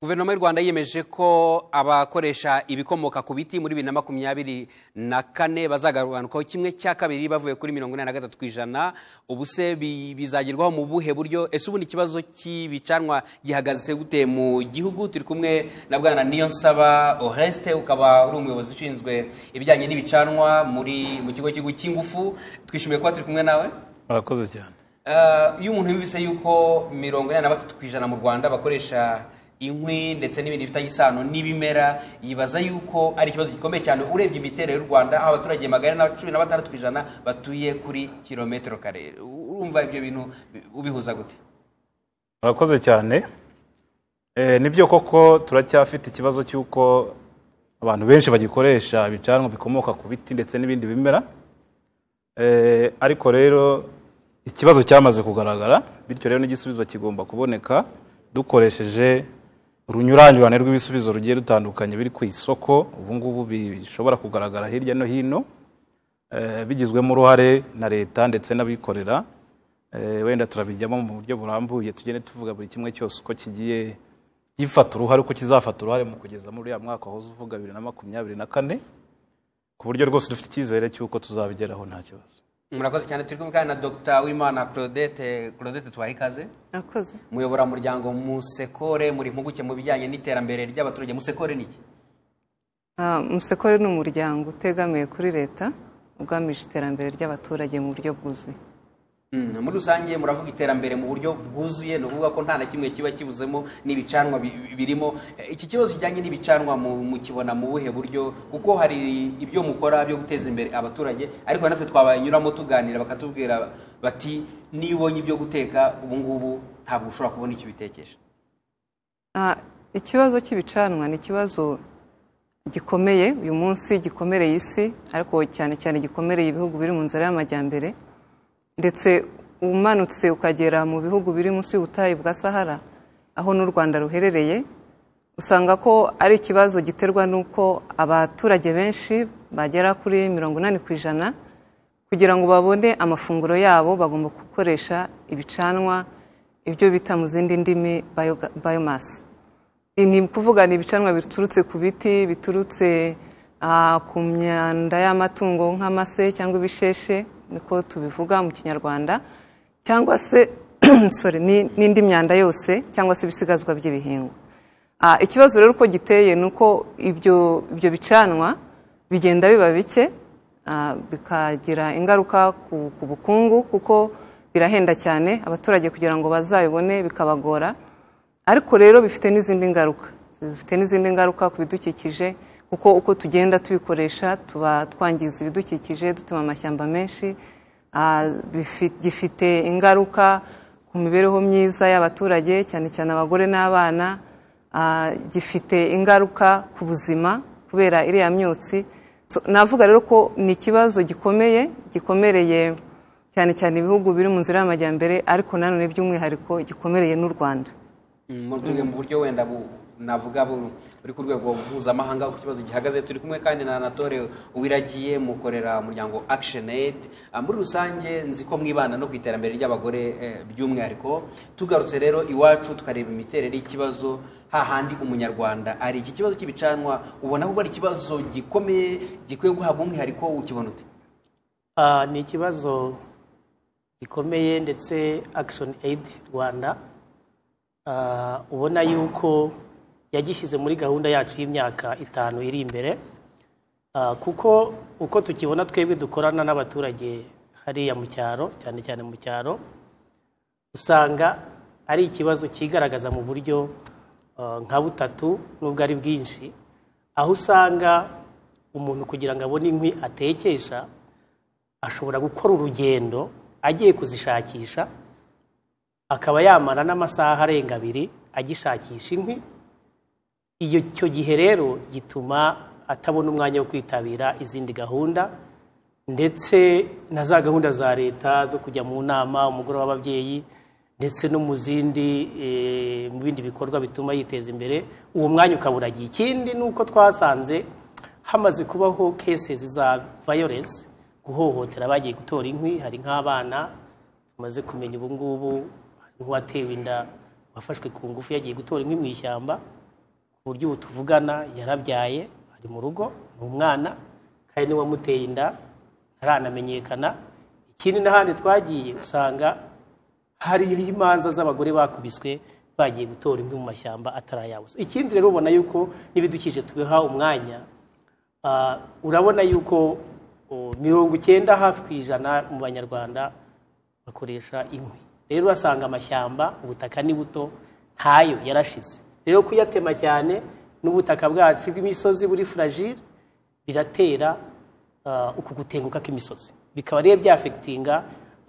guverinoma y'u rwanda yiyemeje ko abakoresha ibikomoka ku biti muri bibiri na makumyabiri na kane bazagabanukaho kimwe cya kabiri bavuye kuri mirongo inani na gatatu ku ijana ubuse bizagerwaho mu buhe buryo ese ubundi ikibazo cy'ibicanwa gihagaze gute mu gihugu turi kumwe na bwana niyonsaba oreste ukaba uri umuyobozi ushinzwe ibijyanye n'ibicanwa muri mu kigo cy'igihugu cy'ingufu twishimiye kuba turi kumwe nawe murakoze cyane Eh, iyo umuntu yumvise yuko mirongo inani na batatu ku ijana mu rwanda bakoresha inkwi ndetse n'ibindi bifitanye isano n'ibimera yibaza yuko ari ikibazo gikomeye cyane urebye imiterere y'u rwanda aho abaturage magana na cumi na batandatu ku ijana batuye kuri kilometero kare urumva ibyo bintu bi- ubihuza gute murakoze cyane Eh, nibyo koko turacyafite ikibazo cy'uko abantu benshi bagikoresha ibicanwa bikomoka ku biti ndetse n'ibindi bimera Eh, ariko rero ikibazo cyamaze kugaragara bityo rero n'igisubizo kigomba kuboneka dukoresheje urunyuranyurane rw'ibisubizo rugiye rutandukanye biri ku isoko ubu ngubu bishobora kugaragara hirya no hino eh, bigizwemo uruhare na leta ndetse n'abikorera Eh, wenda turabijyamo mu buryo burambuye tugende tuvuga buri kimwe cyose uko kigiye gifata uruhare uko kizafata uruhare mu kugeza muri uriya mwaka wahoze uvuga bibiri na makumyabiri na kane ku buryo rwose dufite icyizere cy'uko tuzabigeraho nta kibazo murakoze cyane turi kumwe kandi na dr wimana claudette claudette tubahe ikaze Murakoze. muyoboramuryango musekore muri impuguke mu bijyanye n'iterambere ry'abaturage musekore ni iki Ah, musekore ni umuryango utegamiye kuri leta ugamije iterambere ry'abaturage mu buryo bwuzuye Mm, muri rusange muravuga iterambere mu buryo bwuzuye ni ukuvuga ko nta na kimwe kiba kibuzemo n'ibicanwa bi- birimo Eh, iki kibazo kijyanye n'ibicanwa mu- mukibona mu buhe buryo kuko hari ibyo mukora byo guteza imbere abaturage ariko natwe twabanyuramo tuganira bakatubwira bati niyo ubonye ibyo guteka ubu ngubu ntabwo ushobora kubona icyo ubitekesha Ah, ikibazo cy'ibicanwa ni ikibazo gikomeye uyu munsi gikomereye isi ariko cyane cyane gikomereye ibihugu biri mu nzira y'amajyambere ndetse umanutse ukagera mu bihugu biri munsi y'ubutayu bwa sahara aho n'u rwanda ruherereye usanga ko ari ikibazo giterwa n'uko abaturage benshi bagera kuri mirongo inani ku ijana kugira ngo babone amafunguro yabo bagomba gukoresha ibicanwa ibyo bita mu zindi ndimi bayoga- biomass ni ukuvuga ni ibicanwa biturutse ku biti biturutse ah, ku myanda y'amatungo nk'amase cyangwa ibisheshe niko tubivuga mu kinyarwanda cyangwa se sorry, ni- n'indi myanda yose cyangwa se ibisigazwa by'ibihingwa Ah, ikibazo rero uko giteye ni uko ibyo ibyo bicanwa bigenda biba bike ah, bikagira ingaruka ku ku bukungu kuko birahenda cyane abaturage kugira ngo bazabibone bikabagora ariko rero bifite n'izindi ngaruka bifite n'izindi ngaruka ku bidukikije kuko uko tugenda tubikoresha tuba twangiza ibidukikije dutuma amashyamba menshi ah, bifi- gifite ingaruka ku mibereho myiza y'abaturage cyane cyane abagore n'abana ah, gifite ingaruka ku buzima kubera iriya myotsi So, navuga rero ko ni ikibazo gikomeye gikomereye cyane cyane ibihugu biri mu nzira y'amajyambere ariko nanone by'umwihariko gikomereye n'u rwanda mutuye mu buryo wenda bu- navuga bu- buri ku rwego mpuzamahanga ku kibazo gihagaze turi kumwe kandi na anatole uwiragiye mukorera umuryango action aid Ah, muri rusange nzi ko mwibana no ku iterambere ry'abagore eh, by'umwihariko tugarutse rero iwacu tukareba imiterere y'ikibazo hahandi umunyarwanda ari iki kibazo cy'ibicanwa ubona ko ari ikibazo gikomeye gikwiye guhabwa umwihariko ukibona ute Ah, ni ikibazo gikomeye ndetse Action Aid Rwanda ah, ubona yuko yagishyize muri gahunda yacu y'imyaka itanu iri imbere Ah, kuko uko tukibona twebwe dukorana n'abaturage hariya mu cyaro cyane cyane mu cyaro usanga ari ikibazo cyigaragaza mu buryo ah, nka butatu nubwo ari bwinshi aho usanga umuntu kugira ngo abone inkwi atekesha ashobora gukora urugendo agiye kuzishakisha akaba yamara n'amasaha arenga abiri agishakisha inkwi iyo icyo gihe rero gituma atabona umwanya wo kwitabira izindi gahunda ndetse na za gahunda za leta zo kujya mu nama umugore w'ababyeyi ndetse no mu zindi eh, mu bindi bikorwa bituma yiteza imbere uwo mwanya ukaburagiye ikindi ni uko twasanze hamaze kubaho cases za violence guhohotera abagiye gutora inkwi hari nk'abana tumaze kumenya ubu ngubu hari nk'uwatewe inda wafashwe ku ngufu yagiye gutora inkwi mu ishyamba uburyo ubu tuvugana yarabyaye ari mu rugo ni umwana kandi niwe wamuteye inda ntaranamenyekana ikindi n'ahandi twagiye usanga hariho imanza z'abagore bakubiswe bagiye gutora inkwi mu mashyamba atarayabuze ikindi rero ubona yuko n'ibidukikije tubiha umwanya Ah, urabona yuko oh, mirongo icyenda hafi ku ijana mu banyarwanda bakoresha inkwi rero urasanga amashyamba ubutaka ni buto ntayo yarashize rero kuyatema cyane n'ubutaka bwacu bw'imisozi buri fragile biratera ah, uku gutenguka kw'imisozi bikaba rero byafekitinga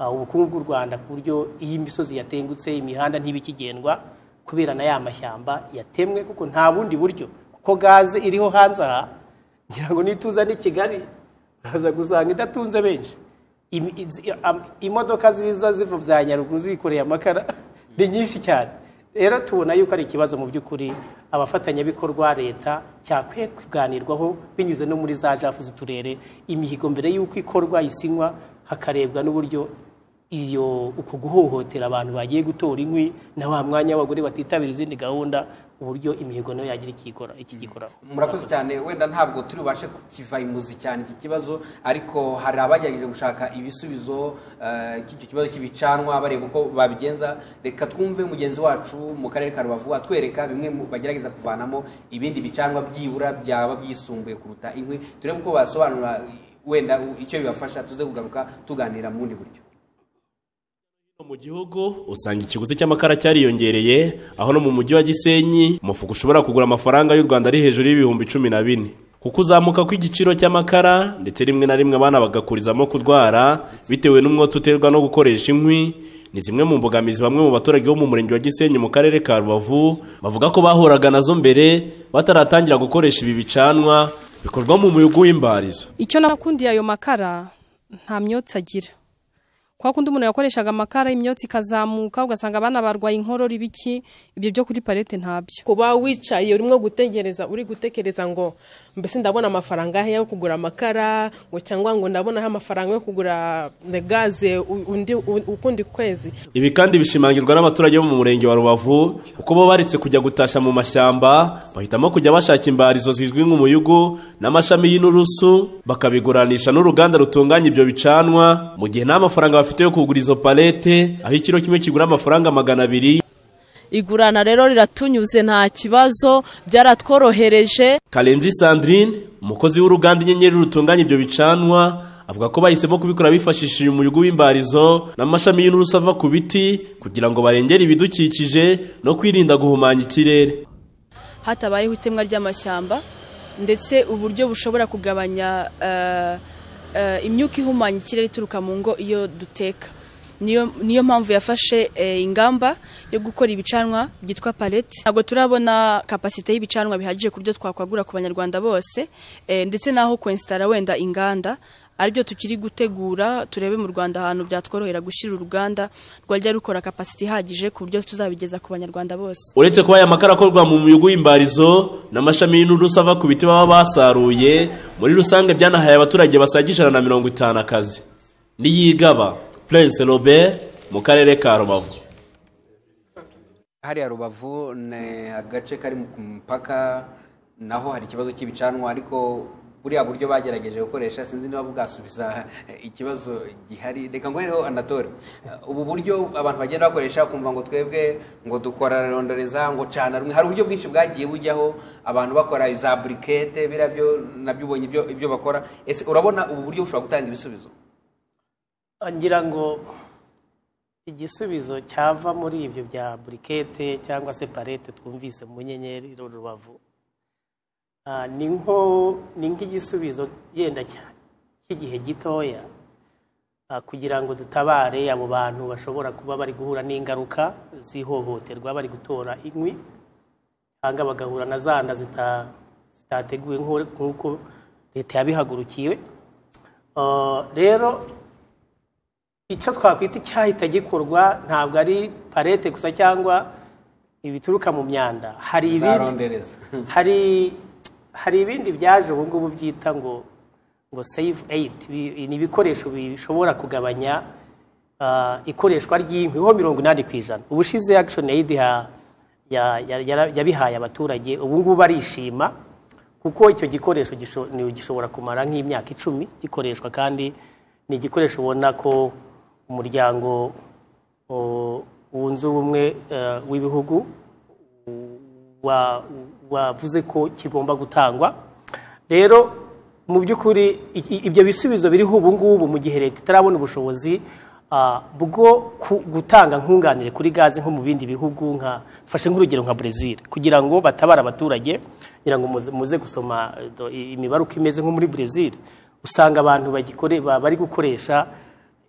ah, ubukungu bw'u rwanda ku buryo iyo imisozi yatengutse imihanda ntibikigendwa kubera na ya mashyamba yatemwe kuko nta bundi buryo kuko gaze iriho hanze aha ngira ngo nituza n'i kigali uraza gusanga idatunze benshi Im- iz- am- imodoka ziza ziva bya nyaruguru zikoreye amakara ni nyinshi cyane rero tubona yuko ari ikibazo mu by'ukuri abafatanyabikorwa leta cyakwiye kuganirwaho binyuze no muri za jafu z'uturere imihigo mbere y'uko ikorwa isinywa hakarebwa n'uburyo iyo uku guhohotera abantu bagiye gutora inkwi na wa mwanya w'abagore batitabira izindi gahunda uburyo imihigo nayo yagira icyo ikora iki gikoraho murakoze cyane wenda ntabwo turi bubashe kukiva imuzi cyane iki kibazo ariko hari abagerageje gushaka ibisubizo eh, cy'icyo kibazo cy'ibicanwa bareba uko babigenza reka twumve mugenzi wacu mu karere ka rubavu atwereka bimwe mu bagerageza kuvanamo ibindi bicanwa byibura byaba byisumbuye kuruta inkwi turebe uko basobanura wenda u- icyo bibafasha tuze kugaruka tuganira mu bundi buryo mu gihugu usanga ikiguzi cy'amakara cyariyongereye aho no mu mujyi wa gisenyi umufuka ushobora kugura amafaranga y'u rwanda ari hejuru y'ibihumbi cumi na bine kuko uzamuka kw'igiciro cy'amakara ndetse rimwe na rimwe abana bagakurizamo kurwara bitewe n'umwotsi uterwa no gukoresha inkwi ni zimwe mu mbogamizi bamwe mu baturage bo mu murenge wa gisenyi mu karere ka rubavu bavuga ko bahuraga nazo mbere bataratangira gukoresha ibi bicanwa bikorwa mu muyugu w'imbarizo icyo nakundiye ayo makara nta myotsi agira kwa kundi umuntu yakoreshaga amakara imyotsi ikazamuka ugasanga abana barwaye inkorora ibiki ibyo byo kuri parete ntabyo kuba wicaye urimo gutekereza uri gutekereza ngo mbese ndabona amafaranga he yo kugura amakara ngo cyangwa ngo ndabonaho amafaranga yo kugura gaze undi u- ukundi kwezi Ibi kandi bishimangirwa n'abaturage bo mu murenge wa Rubavu kuko bo baretse kujya gutasha mu mashyamba bahitamo kujya bashaka imbarizo zizwi nk'umuyugu n'amashami y'inturusu bakabiguranisha n'uruganda rutunganya ibyo bicanwa mu gihe nta mafaranga bafite yo kugura izo palete aho ikiro kimwe kigura amafaranga magana abiri igurana rero riratunyuze nta kibazo byaratworohereje Karenzi Sandrine umukozi w'uruganda inyenyeri rutunganya ibyo bicanwa avuga ko bahisemo kubikora bifashishije umuyugu w'imbarizo n'amashami y'inturusu ava ku biti kugira ngo barengere ibidukikije no kwirinda guhumanya ikirere hatabayeho itemwa ry'amashyamba ndetse uburyo bushobora kugabanya eh, eh, imyuka ihumanya ikirere ituruka mu ngo iyo duteka niyo niyo mpamvu yafashe eh, ingamba yo gukora ibicanwa byitwa palete ntabwo turabona kapasite y'ibicanwa bihagije ku buryo twakwagura ku banyarwanda bose eh, ndetse n'aho kwensitara wenda inganda aribyo tukiri gutegura turebe mu rwanda ahantu byatworohera gushyira uruganda rwajya rukora kapasite ihagije ku buryo tuzabigeza ku banyarwanda bose uretse kuba aya makara akorwa mu muyugu w'imbarizo n'amashami y'inturusu ava ku biti baba basaruye muri rusange byanahaye abaturage basaga ijana na mirongo itanu akazi niyigaba prince robert mu karere ka rubavu hariya rubavu ni agace kari ku mupaka naho hari ikibazo cy'ibicanwa ariko buriya buryo bagerageje gukoresha sinzi niba bwasubiza ikibazo gihari reka ngohereho anatole ubu buryo abantu bagenda bakoresha ukumva ngo twebwe ngo dukora rondoreza ngo cana rumwe hari uburyo bwinshi bwagiye bujyaho abantu bakora za burikete biriya byo nabyo ubonye ibyo- ibyo bakora ese urabona ubu buryo bushobora gutanga ibisubizo ngira ngo igisubizo cyava muri ibyo bya burikete cyangwa se parete twumvise mu nyenyeri ru- rubavu ah, ni nko ni nk'igisubizo yenda cyane cy'igihe gitoya ah, kugira ngo dutabare abo bantu bashobora kuba bari guhura n'ingaruka z'ihohoterwa bari gutora inkwi cyangwa bagahura na za nda zita- zitateguwe nk'uko- nk'uko leta yabihagurukiwe Ah, rero icyo twakwita icyahita gikorwa ntabwo ari parete gusa cyangwa ibituruka mu myanda hari za ibindi rondereza hari hari ibindi byaje ubu ngubu byita ngo ngo save aid Bi- ni ibikoresho bishobora kugabanya ah, ikoreshwa ry'inkwi ho mirongo inani ku ijana ubushize action aid ya- ya- ya- yara- yabihaye abaturage ubu ngubu barishima kuko icyo gikoresho gisho- ni- gishobora kumara nk'imyaka icumi gikoreshwa kandi ni igikoresho ubona ko umuryango o, wunze ubumwe eh, w'ibihugu wa- wavuze ko kigomba gutangwa rero mu by'ukuri i- i- ibyo bisubizo biriho ubu ngubu mu gihe leta itarabona ubushobozi ah, bwo ku- gutanga nkunganire kuri gaze nko mu bindi bihugu nka fashe nk'urugero nka Brazil kugira ngo batabare abaturage kugira ngo muze- muze gusoma eh, do- i- imibare uko imeze nko muri Brazil usanga abantu bagikore ba- bari gukoresha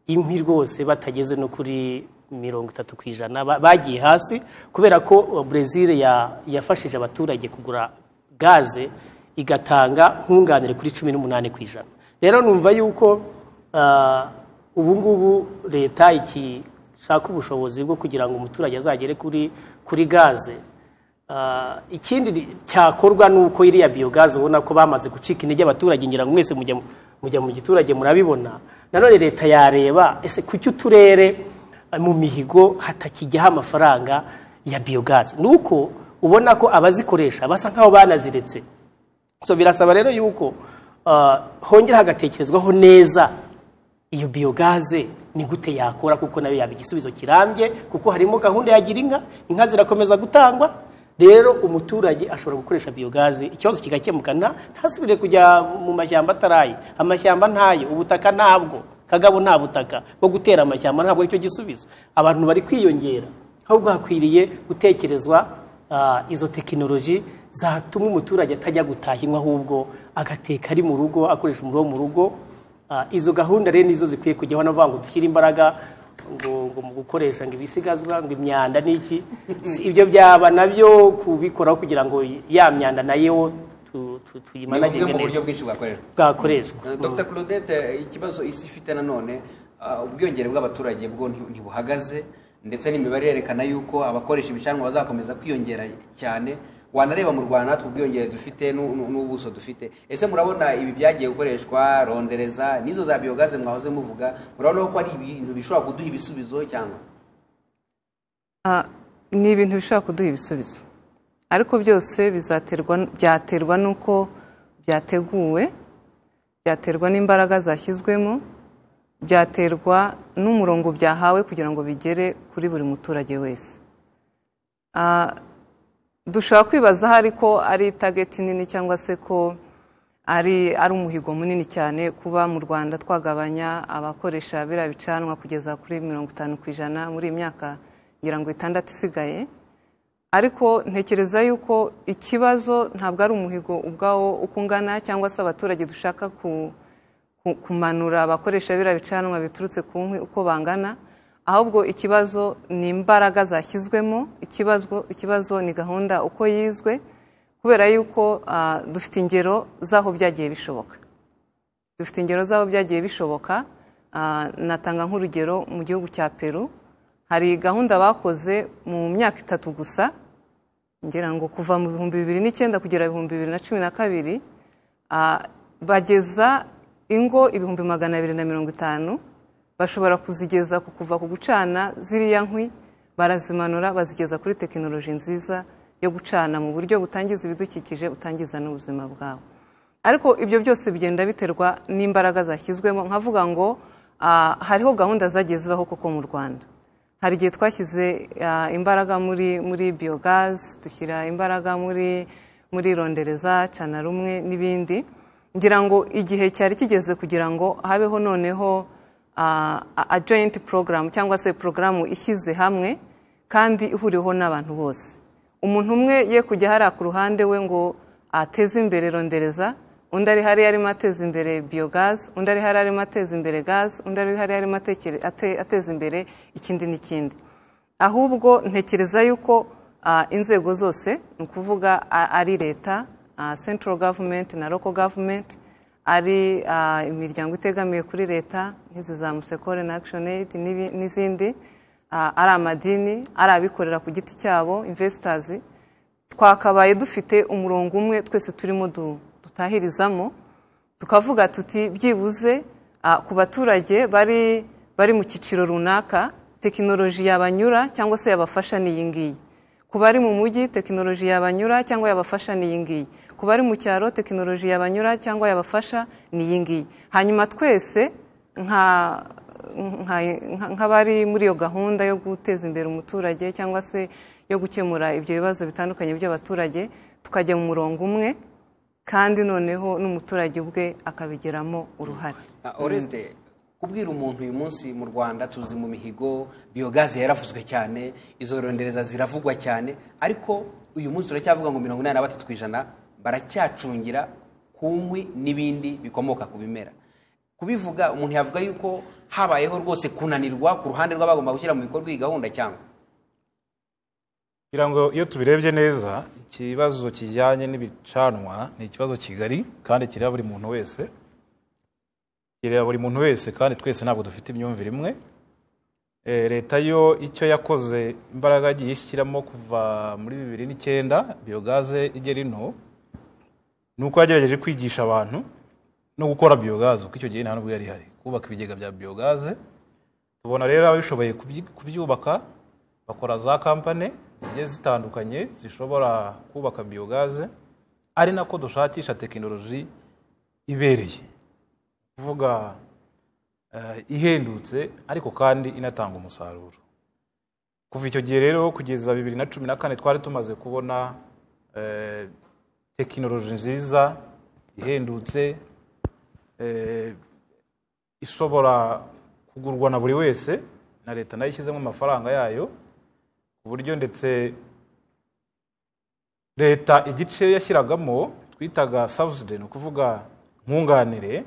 inkwi rwose batageze no kuri mirongo itatu ku ijana ba- bagiye hasi kubera ko uh, Brazil ya- yafashije abaturage kugura gaze igatanga nkunganire kuri cumi n'umunani ku ijana rero numva yuko ah, ubu ngubu leta ikishaka ubushobozi bwo kugira ngo umuturage azagere kuri kuri gaze Ah, ikindi ni- cyakorwa ni uko iriya biyogazi ubona ko bamaze gucika intege abaturage ngira ngo mwese mujya mu- mujya mu giturage murabibona nanone leta yareba ese kuki uturere ah, mu mihigo hatakijyaho amafaranga ya biyogazi ni uko ubona ko abazikoresha basa nk'aho banaziretse so birasaba rero yuko ah, hongera hagatekerezwaho neza iyo biyogaze ni gute yakora kuko nayo yaba igisubizo kirambye kuko harimo gahunda ya gira inka inka zirakomeza gutangwa rero umuturage ashobora gukoresha biyogaze ikibazo kigakemuka nta- ntasubire kujya mu mashyamba ataraye amashyamba ntayo ubutaka ntabwo kagabo nta butaka bwo gutera amashyamba ntabwo aricyo gisubizo abantu bari kwiyongera ahubwo hakwiriye gutekerezwa ah, izo tekinoloji zatuma umuturage atajya gutaha inkwi ahubwo agateka ari mu rugo akoresha umuriro wo mu rugo Ah, izo gahunda rero nizo zikwiye kujyaho navuga ngo dushyire imbaraga ngo ngo mu gukoresha ngo ibisigazwa ngo imyanda n'iki Si ibyo byaba nabyo kubikoraho kugira ngo ya myanda nayo tu- tu- bumwe tuyimanaginge mu buryo neza bwinshi bwakoreshwa bwakoreshwa Eh, Dr claudette eh, ikibazo isi ifite nanone ah, ubwiyongere bw'abaturage bwo nti- ntibuhagaze ndetse n'imibare irerekana yuko abakoresha ibicanwa bazakomeza kwiyongera cyane wanareba mu rwanda natwe ubwiyongere dufite n'u- n'u- n'ubuso dufite ese murabona ibi byagiye gukoreshwa rondereza n'izo za biyogaze mwahoze muvuga murabona ko ari ibintu bishobora kuduha ibisubizo cyangwa Ah, ni ibintu bishobora kuduha ibisubizo ariko byose bizaterwa byaterwa n'uko byateguwe byaterwa n'imbaraga zashyizwemo byaterwa n'umurongo byahawe kugira ngo bigere kuri buri muturage wese Ah, dushobora kwibaza hari ko ari tageti nini cyangwa se ko ari ari umuhigo munini cyane kuba mu rwanda twagabanya abakoresha biriya bicanwa kugeza kuri mirongo itanu ku ijana muri iyi myaka ngira ngo itandatu isigaye ariko ntekereza yuko ikibazo ntabwo ari umuhigo ubwawo uko ungana cyangwa se abaturage dushaka ku- ku- kumanura abakoresha biriya bicanwa biturutse ku nkwi uko bangana ahubwo ikibazo ni imbaraga zashyizwemo ikibazo ikibazo ni gahunda uko yizwe kubera yuko ah, dufite ingero z'aho byagiye bishoboka dufite ingero z'aho byagiye bishoboka Ah, natanga nk'urugero mu gihugu cya peru hari gahunda bakoze mu myaka itatu gusa ngira ngo kuva mu bihumbi bibiri n'icyenda kugera ibihumbi bibiri na cumi na kabiri ah, bageza ingo ibihumbi magana abiri na mirongo itanu bashobora kuzigeza ku kuva ku gucana ziriya nkwi barazimanura bazigeza kuri tekinoloji nziza yo gucana mu buryo butangiza ibidukikije butangiza n'ubuzima bwawe ariko ibyo byose bigenda biterwa n'imbaraga zashyizwemo nkavuga ngo ah, hariho gahunda zagiye zibaho koko mu rwanda hari igihe twashyize ah, imbaraga muri muri biyogazi dushyira imbaraga muri muri rondereza cana rumwe n'ibindi ngira ngo igihe cyari kigeze kugira ngo habeho noneho ah, a- a joint program cyangwa se porogaramu ishyize hamwe kandi ihuriweho n'abantu bose umuntu umwe ye kujya hariya ku ruhande we ngo ateze imbere rondereza undi ari hariya arimo ateza imbere biyogazi undi ari hariya arimo ateza imbere gazi undi ari hariya arimo atekere- ate- ateza imbere ikindi n'ikindi ahubwo ntekereza yuko ah, inzego zose ni ukuvuga a- ari leta ah, central government na local government ari ah, imiryango itegamiye kuri leta nk'izi za musekore na action aid n'ibi- n'izindi ah, ari amadini ari abikorera ku giti cyabo investors twakabaye dufite umurongo umwe twese turimo du- dutahirizamo tukavuga tuti byibuze ah, ku baturage bari bari mu cyiciro runaka tekinoloji yabanyura cyangwa se yabafasha ni iyi ngiyi ku bari mu mujyi tekinoloji yabanyura cyangwa yabafasha ni iyi ngiyi ku bari mu cyaro tekinoloji yabanyura cyangwa yabafasha ni iyi ngiyi hanyuma twese nka nka- nka- nk'abari muri iyo gahunda yo guteza imbere umuturage cyangwa se yo gukemura ibyo bibazo bitandukanye by'abaturage tukajya mu murongo umwe kandi noneho n'umuturage ubwe akabigeramo uruhare Ah, Oreste kubwira umuntu uyu munsi mu rwanda tuzi mu mihigo biyogaze yaravuzwe cyane izo rondereza ziravugwa cyane ariko uyu munsi turacyavuga ngo mirongo inani na batatu ku ijana baracyacungira ku nkwi n'ibindi bikomoka ku bimera kubivuga umuntu yavuga yuko habayeho rwose kunanirwa ku ruhande rw'abagomba gushyira mu bikorwa iyi gahunda cyangwa kugira ngo iyo tubirebye neza ikibazo kijyanye n'ibicanwa ni ikibazo kigari kandi kireba buri muntu wese kireba buri muntu wese kandi twese ntabwo dufite imyumvire imwe Eh, leta yo icyo yakoze imbaraga yagiye ishyiramo kuva muri bibiri n'icyenda biyogaze igera ino ni uko yagerageje kwigisha abantu no gukora biyogaze kuko icyo gihe nta n'ubwo yari ihari kubaka ibigega bya biyogaze tubona rero ababishoboye kubyi- kubyubaka bakora za kampani zigiye zitandukanye zishobora kubaka biyogaze ari nako dushakisha tekinoloji ibereye kuvuga eh, ihendutse ariko kandi inatanga umusaruro kuva icyo gihe rero kugeza bibiri na cumi na kane twari tumaze kubona eh, tekinoloji nziza ihendutse eh, ishobora kugurwa na buri wese na leta nayo ishyizemo amafaranga yayo ku buryo ndetse leta igice yashyiragamo twitaga subsidy ni ukuvuga nkunganire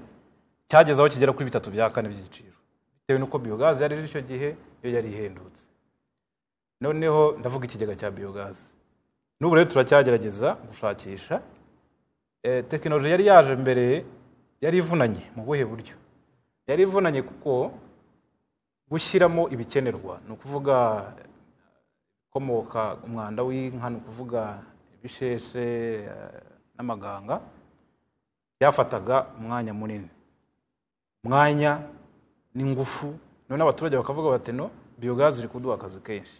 cyageze aho kigera kuri bitatu bya kane by'igiciro bitewe n'uko biyogazi yari iri icyo gihe yo yari ihendutse noneho ndavuga ikigega cya biyogazi n'ubu rero turacyagerageza gushakisha Eh, tekinoloji yari yaje mbere yari ivunanye mu buhe buryo yari ivunanye kuko gushyiramo ibikenerwa ni ukuvuga komoka umwanda w'inka ni ukuvuga ibisheshe eh, n'amaganga byafataga umwanya munini umwanya n'ingufu none abaturage bakavuga bati no biyogazi iri kuduha akazi kenshi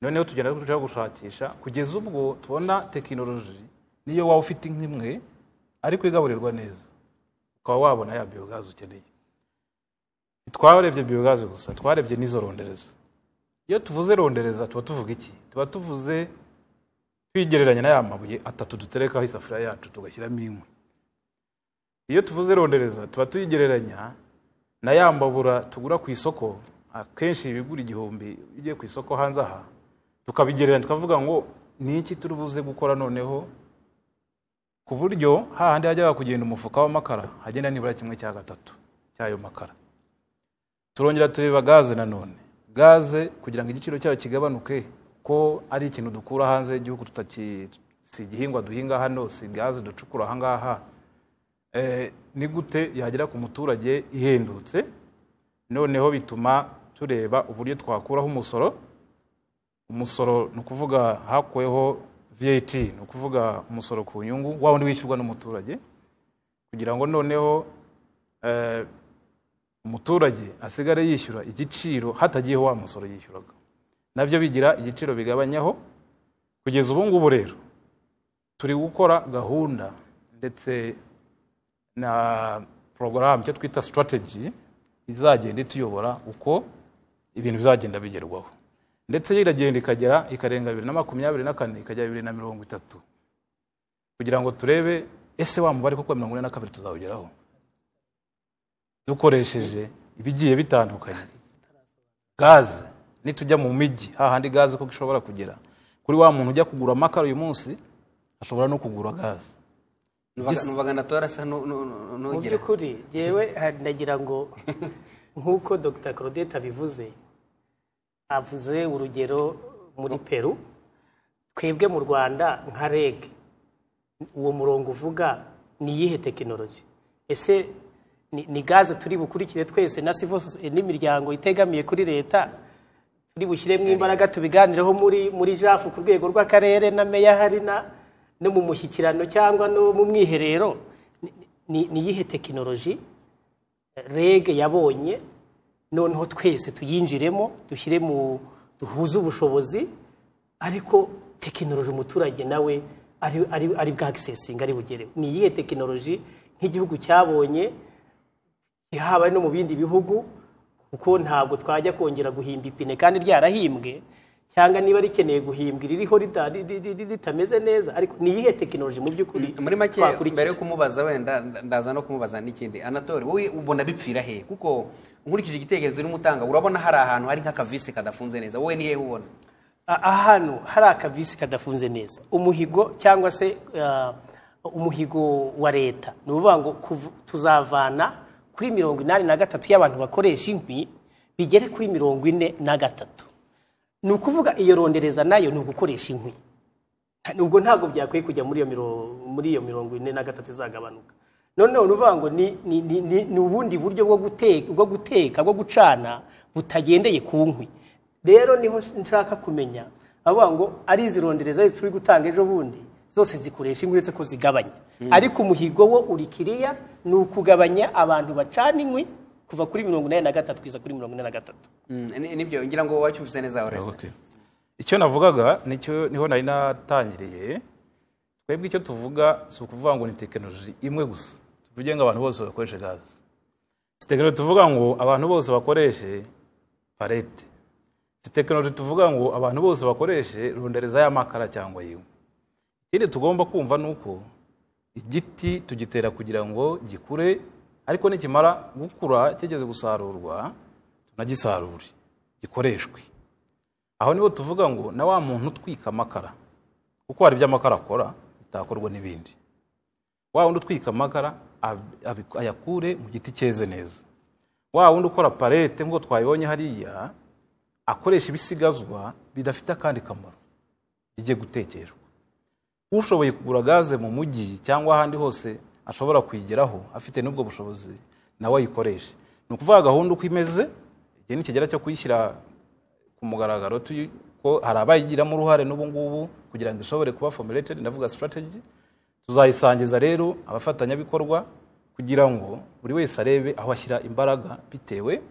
noneho tugenda turushaho gushakisha kugeza ubwo tubona tekinoloji niyo waba ufite nk'imwe ariko igaburirwa neza ukaba wabona ya biyogazi ukeneye twarebye biyogazi gusa twarebye n'izo rondereza iyo tuvuze rondereza tuba tuvuga iki tuba tuvuze twigereranya na ya mabuye atatu duterekaho isafuriya yacu tugashyiramo inkwi iyo tuvuze rondereza tuba tuyigereranya na ya mbabura tugura ku isoko akenshi ibigura igihumbi iyo ugiye ku isoko hanze aha tukabigereranya tukavuga ngo ni iki turi buze gukora noneho ku buryo hahandi hajyaga kugenda umufuka w'amakara hagenda nibura kimwe cya gatatu cy'ayo makara turongera tureba gaze nanone gaze kugira ngo igiciro cyayo kigabanuke ko ari ikintu dukura hanze y'igihugu tutaki si igihingwa duhinga hano si gaze ducukura ahangaha Eh, ni gute yagera ku muturage ihendutse noneho bituma tureba uburyo twakuraho umusoro umusoro ni ukuvuga hakuweho VAT ni ukuvuga umusoro ku nyungu wa wundi wishyurwa n'umuturage kugira ngo noneho eh, umuturage asigare yishyura igiciro hatagiyeho wa musoro yishyuraga nabyo bigira igiciro bigabanyaho kugeza ubu ngubu rero turi gukora gahunda ndetse na porogaramu icyo twita sitarateji izagenda ituyobora uko ibintu bizagenda bigerwaho ndetse yo iragenda ikagera ikarenga bibiri na makumyabiri na kane ikagera bibiri na mirongo itatu kugira ngo turebe ese wa mubare koko mirongo ine na kabiri tuzawugeraho dukoresheje ibigiye bitandukanye gaze nitujya mu mijyi hahandi gaze kuko ishobora kugera kuri wa muntu ujya kugura amakara uyu munsi ashobora no kugura gaze Igis- nubaga natorasa mu nugera by'ukuri yewe nagira ngo nk'uko dr claudette abivuze avuze urugero muri peru twebwe mu rwanda nka reg uwo murongo uvuga ni iyihe tekinoloji ese ni- ni gaze turi bukurikire twese na civil soci- n'imiryango itegamiye kuri leta turi bushyiremo imbaraga tubiganireho muri muri jafu ku rwego rw'akarere na meya hari na no mu mushyikirano cyangwa no mu mwiherero Ni- ni- ni iyihe tekinoloji reg yabonye noneho twese tuyinjiremo dushyire mu duhuze ubushobozi ariko tekinoloji umuturage nawe ari- ari- ari bwagisesinga ari bugere ni iyihe tekinoloji nk'igihugu cyabonye haba no mu bindi bihugu kuko ntabwo twajya kongera guhimba ipine kandi ryarahimbwe cyangwa niba rikeneye guhimbwa ririho rita- ri- ri- ri- ritameze neza ariko ni iyihe tekinoloji mu by'ukuri muri make twakurikira? mbere yo kumubaza wenda nda- ndaza no kumubaza n'ikindi anatole wowe ubona bipfira he kuko nkurikije igitekerezo urimo utanga urabona hari ahantu hari nk'akavisi kadafunze neza wowe ni hehe ubona A- ahantu hari akavisi kadafunze neza umuhigo cyangwa se ah, umuhigo wa leta ni ukuvuga ngo kuv- tuzavana kuri mirongo inani na gatatu y'abantu bakoresha inkwi bigere kuri mirongo ine na gatatu ni ukuvuga iyo rondereza nayo ni ugukoresha inkwi nubwo ntabwo byakwiye kujya muri iyo mirongo muri iyo mirongo ine na gatatu izagabanuka noneho ni ukuvuga ngo ni, ni, ni, ni, ni ubundi buryo bwo guteka bwo guteka bwo gucana butagendeye ku nkwi rero niho nshaka kumenya avuga ngo ari izi rondereza turi gutanga ejo bundi zose zikoresha inkwi uretse ko zigabanya ariko umuhigo wo uri kiriya ni ukugabanya abantu bacana inkwi kuva kuri mirongo inani na gatatu kugeza kuri mirongo ine na gatatu Mm, ni- nibyo ngira ngo wacyumvise neza oreste icyo navugaga nicyo niho nari natangiriye twebwe icyo tuvuga si ukuvuga ngo ni tekinoloji imwe gusa tuvuge ngo abantu bose bakoreshe gaze si tekinoloji tuvuga ngo abantu bose bakoreshe parete si tekinoloji tuvuga ngo abantu bose bakoreshe rondereza y'amakara cyangwa yiwe ikindi tugomba kumva ni uko igiti tugitera kugira ngo gikure ariko nikimara gukura kigeze gusarurwa tunagisarure gikoreshwe aho niho tuvuga ngo na wa muntu utwika amakara kuko hari ibyo amakara akora bitakorwa n'ibindi wa wundi utwika amakara ab- abi- ayakure mu giti cyeze neza wa wundi ukora parete nk'uko twayibonye hariya akoresha ibisigazwa bidafite akandi kamaro bijye gutekerwa ushoboye kugura gaze mu mujyi cyangwa ahandi hose ashobora kuyigeraho afite n'ubwo bushobozi nawe ayikoreshe ni ukuvuga gahunda uko imeze igihe nikigera cyo kuyishyira ku mugaragaro tuyi- ko hari abayigiramo uruhare n'ubu ngubu kugira ngo ishobore kuba formulated ndavuga strategy tuzayisangiza rero abafatanyabikorwa kugira ngo buri wese arebe aho ashyira imbaraga bitewe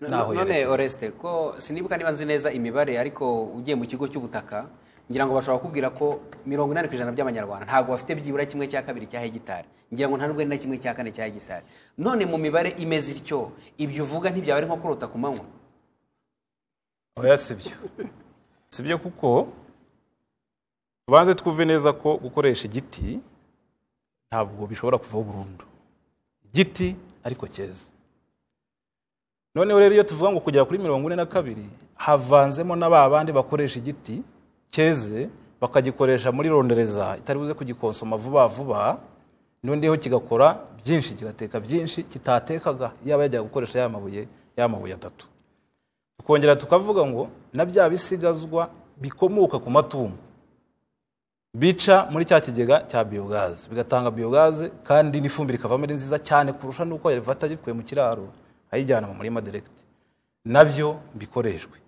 n'aho none yerekeza. oreste ko sinibuka niba nzi neza imibare ariko ugiye mu kigo cy'ubutaka ngira ngo bashobora kukubwira ko mirongo inani ku ijana by'amanyarwanda ntabwo bafite byibura kimwe cya kabiri cya hegitari ngira ngo nta nubwo ari na kimwe cya kane cya hegitari none mu mibare imeze ityo ibyo uvuga ntibyaba ari nko kurota ku manywa oya si byo si byo kuko tubanze twumve neza ko gukoresha igiti ntabwo bishobora kuvaho burundu igiti ariko cyeza noneho rero iyo tuvuga ngo kugera kuri mirongo ine na kabiri havanzemo na ba bandi bakoresha igiti cyeze bakagikoresha muri rondereza itari buze kugikonsoma vuba vuba noneho kigakora byinshi kigateka byinshi kitatekaga yaba yajyaga gukoresha ya mabuye ya mabuye atatu tukongera tukavuga ngo na bya bisigazwa bikomoka ku matungo bica muri cya kigega cya biyogaze bigatanga biyogaze kandi n'ifumbire ikavamo ari nziza cyane kurusha n'uko yavata gikuye mu kiraro ayijyana mu murima direkiti nabyo bikoreshwe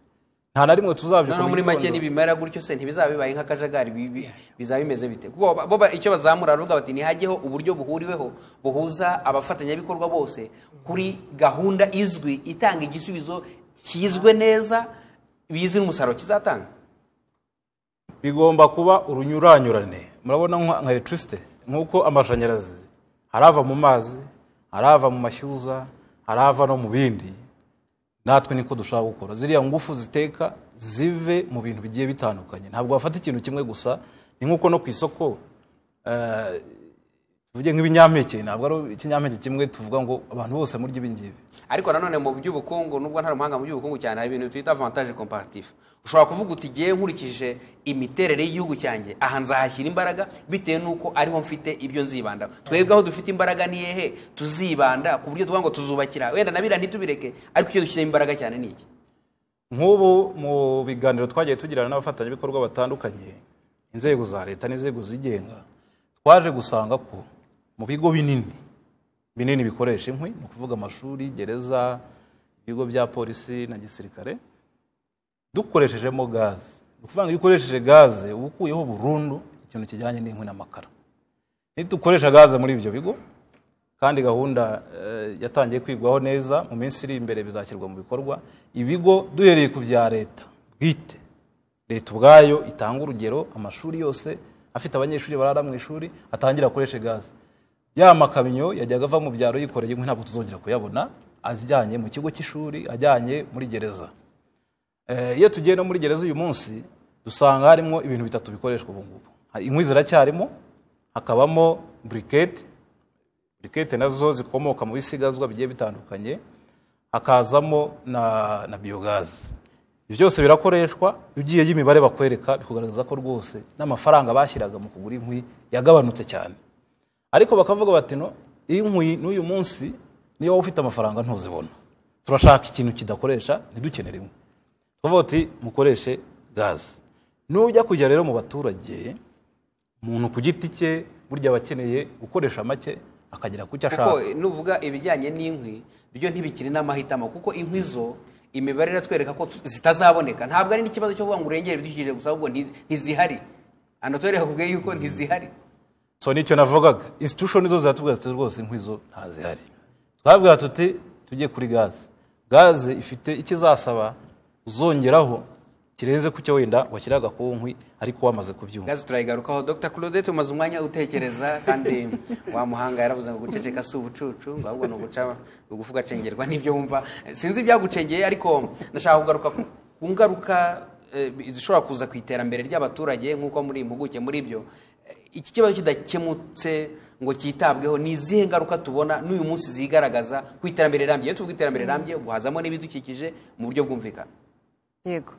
nta na rimwe tuzabyikora noneho muri mu make gitondo. nibimara gutyo se ntibizaba bibaye nk'akajagari bi- bi- bizaba bimeze bite kuko ba- bo ba- icyo bazamura baravuga bati ntihajyeho uburyo buhuriweho buhuza abafatanyabikorwa bose kuri gahunda izwi itanga igisubizo kizwe neza bizi n'umusaruro kizatanga bigomba kuba urunyuranyurane murabona nka nka electricity nk'uko amashanyarazi harava mu mazi harava mu mashyuza harava no mu bindi natwe niko dushaka gukora ziriya ngufu ziteka zive mu bintu bigiye bitandukanye ntabwo wafata ikintu kimwe gusa ni nk'uko no ku isoko eh, tuvuge nk'ibinyampeke ntabwo ari ikinyampeke kimwe tuvuga ngo abantu bose murya ibi ngibi ariko nanone mu by'ubukungu nubwo ntari umuhanga mu by'ubukungu cyane hari ibintu twita avantage comparative ushobora kuvuga uti igihe nkurikije imiterere y'igihugu cyanjye aha nzahashyira imbaraga bitewe n'uko ariho mfite ibyo nzibandaho twebwe aho dufite imbaraga ni hehe tuzibanda ku buryo tuvuga ngo tuzubakira wenda na biriya ntitubireke ariko icyo dushyiramo imbaraga cyane ni iki nk'ubu mu biganiro twagiye tugirana n'abafatanyabikorwa batandukanye inzego za leta n'inzego zigenga twaje gusanga ko mu bigo binini binini bikoresha inkwi ni ukuvuga amashuri gereza ibigo bya polisi na gisirikare dukoreshejemo gaze ni ukuvuga ngo iyo ukoresheje gaze uba ukuyeho burundu ikintu kijyanye n'inkwi n'amakara nidukoresha gaze muri ibyo bigo kandi gahunda eh, yatangiye kwigwaho neza mu minsi iri imbere bizashyirwa mu bikorwa ibigo duhereye ku bya leta bwite leta ubwayo itanga urugero amashuri yose afite abanyeshuri barara mu ishuri atangira akoreshe gaze ya makamyo yajyaga ava mu byaro yikoreye inkwi ntabwo tuzongera kuyabona ajyanye mu kigo cy'ishuri ajyanye muri gereza Eh, iyo tugiye no muri gereza uyu munsi dusanga harimo ibintu bitatu bikoreshwa ubu ngubu Hari- inkwi ziracyarimo hakabamo buriketi buriketi nazo zikomoka mu bisigazwa bigiye bitandukanye hakazamo na, na biyogazi ibyo byose birakoreshwa ugiyeyo imibare bakwereka bikugaragaza ko rwose n'amafaranga bashyiraga mu kugura inkwi yagabanutse cyane ariko bakavuga bati no inkwi n'uyu munsi niyo waba ufite amafaranga ntuzibona turashaka ikintu kidakoresha ntidukenere inkwi tuvuga tuti mukoreshe gaze nujya kujya rero mu baturage umuntu ku giti cye burya aba akeneye gukoresha make akagera ku cyo ashaka kuko nuvuga ibijyanye n'inkwi byo ntibikiri n'amahitamo kuko inkwi zo imibare iratwereka ko tu- zitazaboneka ntabwo ari n'ikibazo cyo kuvuga ngo urengere ibidukikije gusa ahubwo ntiz- ntizihari hano twereka kubwiye yuko ntizihari so nicyo navugaga institution zo ziratubwira ziti rwose inkwi zo ntazihari twabwira tuti tujye kuri gaze gaze ifite icyo izasaba uzongeraho kirenze ku cyo wenda washyiraga ku nkwi ariko wamaze kubyumva gaze turayigarukaho dr claudette umaze umwanya utekereza kandi wa muhanga yaravuze ngo guceceka si ubucucu ngo ahubwo ni uguca ugufu ugacengerwa n'ibyo wumva sinzi ibyagucengeye ariko ndashaka kugaruka ku- ku ngaruka eh, zishobora kuza ku iterambere ry'abaturage nk'uko muri impuguke muri byo Eh, iki kibazo kidakemutse ngo cyitabweho ni izihe ngaruka tubona n'uyu munsi zigaragaza ku iterambere rirambye iyo tuvuga iterambere rirambye guhazamo n'ibidukikije mu buryo bwumvikana yego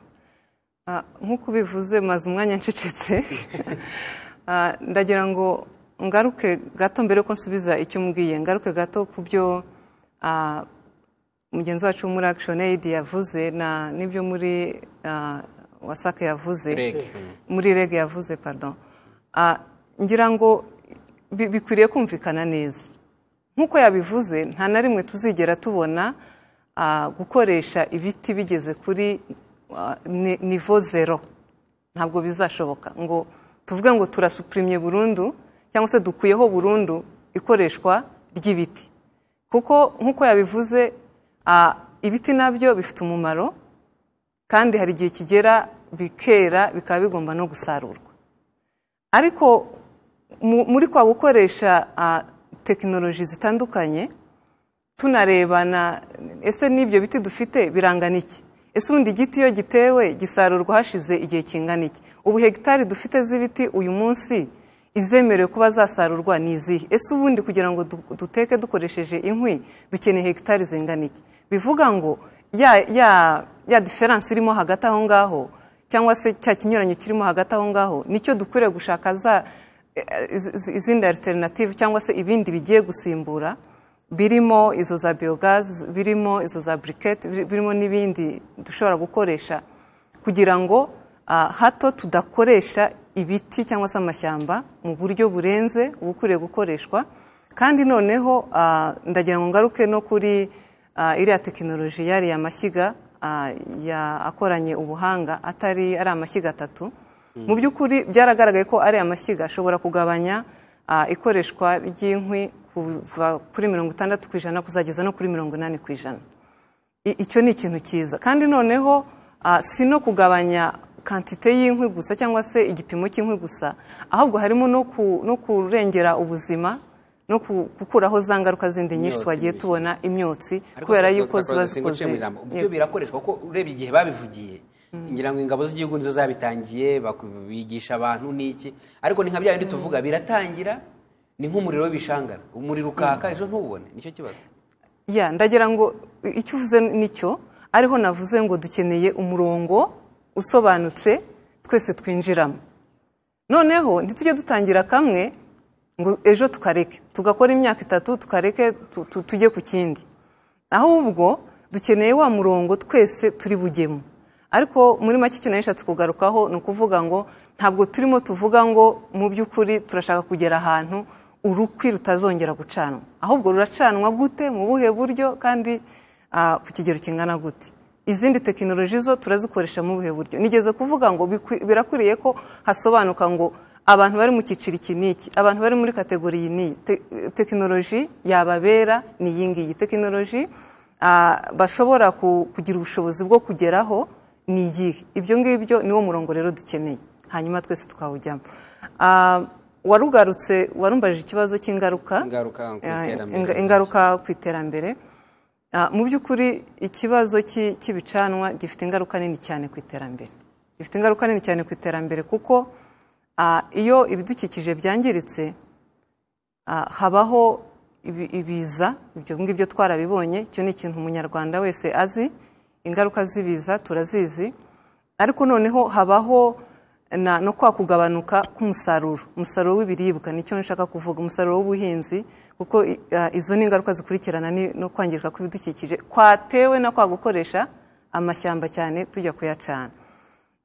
Ah, nk'uko ubivuze maze umwanya ncecetse Ah, ndagira ngo ngaruke gato mbere yuko nsubiza icyo umbwiye ngaruke gato ku byo ah, mugenzi wacu wo muri action aid yavuze na n'ibyo muri ah, wasaka yavuze Reg. muri reg yavuze pardon Ah, ngira ngo bi- bikwiriye kumvikana neza nk'uko yabivuze nta na rimwe tuzigera tubona ah, gukoresha ibiti bigeze kuri ah, ni- nivo zero ntabwo bizashoboka ngo tuvuge ngo turasupurimye burundu cyangwa se dukuyeho burundu ikoreshwa ry'ibiti kuko nk'uko yabivuze ah, ibiti nabyo bifite umumaro kandi hari igihe kigera bikera bikaba bigomba no gusarurwa ariko mu- muri kwa gukoresha ah, tekinoloji zitandukanye tunarebana ese n'ibyo biti dufite birangana iki ese ubundi igiti iyo gitewe gisarurwa hashize igihe kingana iki ubu hegitari dufite z'ibiti uyu munsi izemerewe kuba zasarurwa ni izihe ese ubundi kugira ngo du- duteke dukoresheje inkwi dukeneye hegitari zingana iki bivuga ngo ya ya ya diferanse irimo hagati aho ngaho cyangwa se cya kinyuranyo kirimo hagati aho ngaho nicyo dukwiriye gushaka za eh, iz- iz- izindi alternative cyangwa se ibindi bigiye gusimbura birimo izo za biyogazi birimo izo za buriketi birimo n'ibindi dushobora gukoresha kugira ngo ah, hato tudakoresha ibiti cyangwa se amashyamba mu buryo burenze ubukwiriye gukoreshwa kandi noneho ah, ndagira ngo ngaruke no kuri ah, iriya tekinoloji yariya mashyiga ah, ya- akoranye ubuhanga atari ari amashyiga atatu mu by'ukuri byaragaragaye ko ari amashyiga ashobora kugabanya ah, ikoreshwa ry'inkwi kuva kuri mirongo itandatu ku ijana kuzageza no kuri mirongo inani ku ijana I- icyo ni ikintu cyiza kandi noneho ah, si no kugabanya kantite y'inkwi gusa cyangwa se igipimo cy'inkwi gusa ahubwo harimo no ku- no kurengera ubuzima no ku- gukuraho za ngaruka zindi nyinshi Imyotsi twagiye n'ibindi. tubona imyotsi Ariko kubera Dr. yuko ziba Claudette, singuciye zikoze mu ijambo. Yego. Ibyo birakoreshwa kuko urebye igihe babivugiye ngira ngo ingabo z'igihugu nizo zabitangiye baku- bigisha abantu n'iki ariko ni nka bya bindi tuvuga biratangira ni nk'umuriro w'ibishangara umuriro ukaka ejo ntubone nicyo kibazo ya ndagira ngo i- icyo uvuze nicyo ariho navuze ngo dukeneye umurongo usobanutse twese twinjiramo noneho ntitujye dutangira kamwe ngo ejo tukareke tugakora imyaka itatu tukareke tu- tu- tujye ku kindi ahubwo dukeneye wa murongo twese turi bugemo ariko muri make icyo nari nshatse kugarukaho ni ukuvuga ngo ntabwo turimo tuvuga ngo mu by'ukuri turashaka kugera ahantu urukwi rutazongera gucanwa ahubwo ruracanwa gute mu buhe buryo kandi ah, ku kigero kingana gute izindi tekinoloji zo turazikoresha mu buhe buryo nigeze kuvuga ngo bikwi- birakwiriye ko hasobanuka ngo abantu bari mu cyiciro iki n'iki abantu bari muri kategori iyi n'iyi Te- tekinoloji yababera ni iyi ngiyi tekinoloji ah, bashobora ku- kugira ubushobozi bwo kugeraho ni iyihe ibyo ngibyo niwo murongo rero dukeneye hanyuma twese tukawujyamo warugarutse warumbajije ikibazo cy'ingaruka Ingaruka ku Ah, iterambere. inga- ingaruka ku iterambere Ah, mu by'ukuri ikibazo cy'i- cy'ibicanwa gifite ingaruka nini cyane ku iterambere gifite ingaruka nini cyane ku iterambere kuko ah, iyo ibidukikije byangiritse ah, habaho ibi- ibiza ibyo ngibyo twarabibonye icyo ni ikintu umunyarwanda wese azi ingaruka z'ibiza turazizi ariko noneho habaho na, no kwa kugabanuka k'umusaruro umusaruro w'ibiribwa nicyo nshaka kuvuga umusaruro w'ubuhinzi kuko i- ah, izo ni ingaruka zikurikirana ni- no kwangirika kw'ibidukikije kwatewe no kwa gukoresha amashyamba cyane tujya kuyacana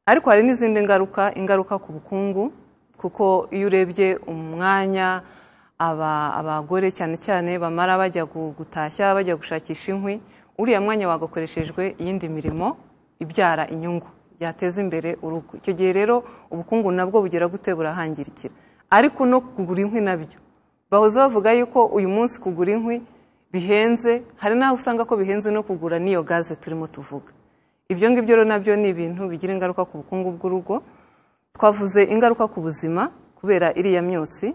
ariko hari n'izindi ngaruka ingaruka ku bukungu kuko iyo urebye umwanya aba- abagore cyane cyane bamara bajya gu- gutashya bajya gushakisha inkwi uriya mwanya wagakoreshejwe iyindi mirimo ibyara inyungu yateza imbere urugo icyo gihe rero ubukungu nabwo bugera gute burahangirikira ariko no kugura inkwi nabyo bahoze bavuga yuko uyu munsi kugura inkwi bihenze hari n'aho usanga ko bihenze no kugura n'iyo gaze turimo tuvuga ibyo ngibyo rero nabyo ni ibintu bigira ingaruka ku bukungu bw'urugo twavuze ingaruka ku buzima kubera iriya myotsi